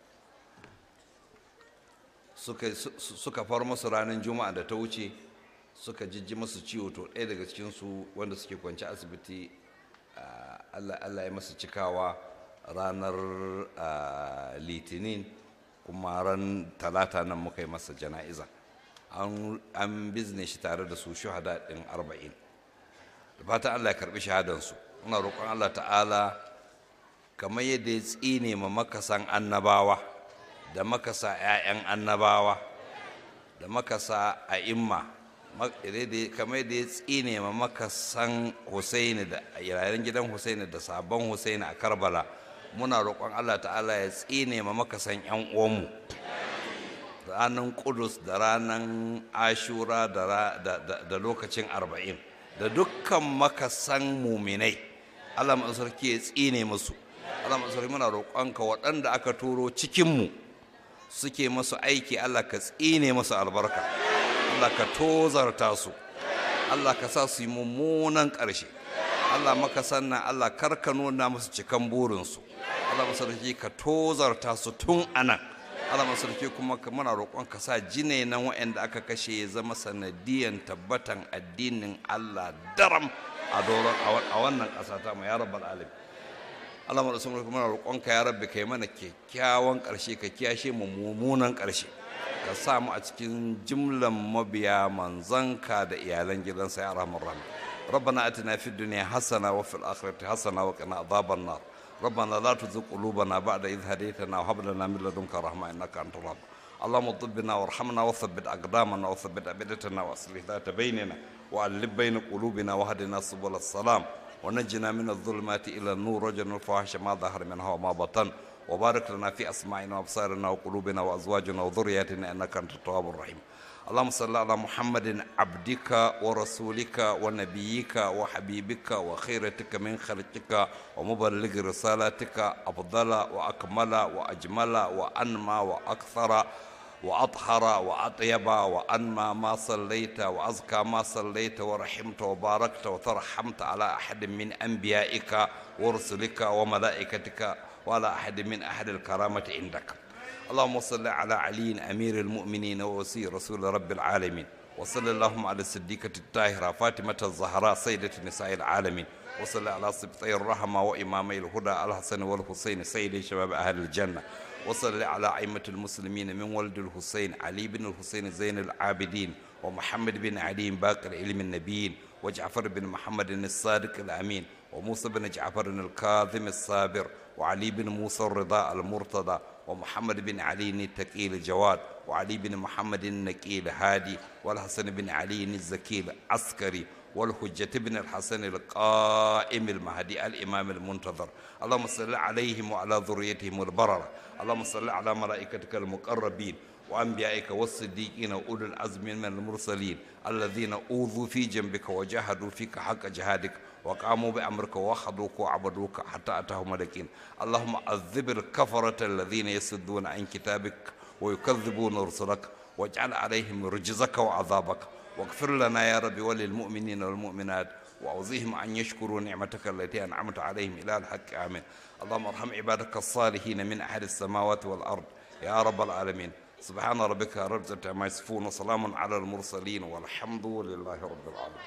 suka far masu ranar juma'a da ta wuce suka jijji masu ciwo to ɗaya daga cikinsu wanda suke kwanci asibiti allah ya masu cikawa ranar litinin kuma ran talata nan muka yi masa jana'iza an bizne shi tare da su shuhada ɗin arba'in da fatan allah ya karɓi shahadansu muna roƙon allah ta'ala kamar yadda ya tsine ma makasan annabawa da makasa 'ya'yan annabawa da makasa a imma kamar yadda ya tsine ma makasan husaini da yayin gidan husaini da sabon husaini a karbala muna roƙon allah ta'ala ya tsine ma makasan 'yan uwanmu ranar kudus da ranar ashura da lokacin arba'in da dukkan makasan muminai allah sarki ya tsine musu allah sarki muna roƙonka waɗanda aka turo cikinmu suke masu aiki allah ka tsine masu albarka allah ka tozarta su allah ka sa su yi mummunan ƙarshe allah maka sannan allah karka nuna musu cikan burinsu allah sarki ka tozarta su tun anan Allah masarki kuma muna roƙon ka sa jine nan waɗanda aka kashe ya zama sanadiyan tabbatan addinin Allah daram a doron a wannan ƙasa ta mu ya rabbal alim Allah masarki muna roƙon ka ya rabbi kai mana kyakkyawan ƙarshe ka kiyashe mu mummunan ƙarshe ka sa mu a cikin jimlan mabiya manzanka da iyalan gidansa ya rahmar rahim ربنا اتنا في الدنيا حسنه وفي الاخره حسنه وقنا عذاب النار ربنا لا تزغ قلوبنا بعد إذ هديتنا وهب لنا من لدنك رحمة إنك أنت الرب اللهم طبنا وارحمنا وثبت أقدامنا وثبت أبدتنا وأصلح ذات بيننا وألب بين قلوبنا وهدنا سبل السلام ونجنا من الظلمات إلى النور وجنا الفواحش ما ظهر منها وما بطن وبارك لنا في أسماعنا وأبصارنا وقلوبنا وأزواجنا وذرياتنا إنك أنت التواب الرحيم اللهم صل على محمد عبدك ورسولك ونبيك وحبيبك وخيرتك من خلقك ومبلغ رسالتك أفضل وأكمل وأجمل وأنمى وأكثر وأطهر وأطيب وأنمى ما صليت وأزكى ما صليت ورحمت وباركت وترحمت على أحد من أنبيائك ورسلك وملائكتك وعلى أحد من أحد الكرامة عندك اللهم صل على علي أمير المؤمنين ووسي رسول رب العالمين وصل اللهم على الصديقة الطاهرة فاطمة الزهراء سيدة نساء العالمين وصل على سبطي الرحمة وإمامي الهدى الحسن والحسين سيد شباب أهل الجنة وصل على أئمة المسلمين من ولد الحسين علي بن الحسين زين العابدين ومحمد بن علي باقر علم النبيين وجعفر بن محمد الصادق الأمين وموسى بن جعفر الكاظم الصابر وعلي بن موسى الرضا المرتضى ومحمد بن علي التقي الجواد وعلي بن محمد النقي الهادي والحسن بن علي الزكي العسكري والحجة بن الحسن القائم المهدي الإمام المنتظر اللهم صل عليهم وعلى ذريتهم البررة اللهم صل على ملائكتك المقربين وأنبيائك والصديقين وأولي العزم من المرسلين الذين أوذوا في جنبك وجاهدوا فيك حق جهادك وقاموا بأمرك وخضوك وعبدوك حتى أتاهم اليقين اللهم عذب الكفرة الذين يسدون عن كتابك ويكذبون رسلك واجعل عليهم رجزك وعذابك واغفر لنا يا رب وللمؤمنين والمؤمنات وأوزيهم أن يشكروا نعمتك التي أنعمت عليهم إلى الحق آمين اللهم ارحم عبادك الصالحين من أهل السماوات والأرض يا رب العالمين سبحان ربك رب العزة عما يصفون وسلام على المرسلين والحمد لله رب العالمين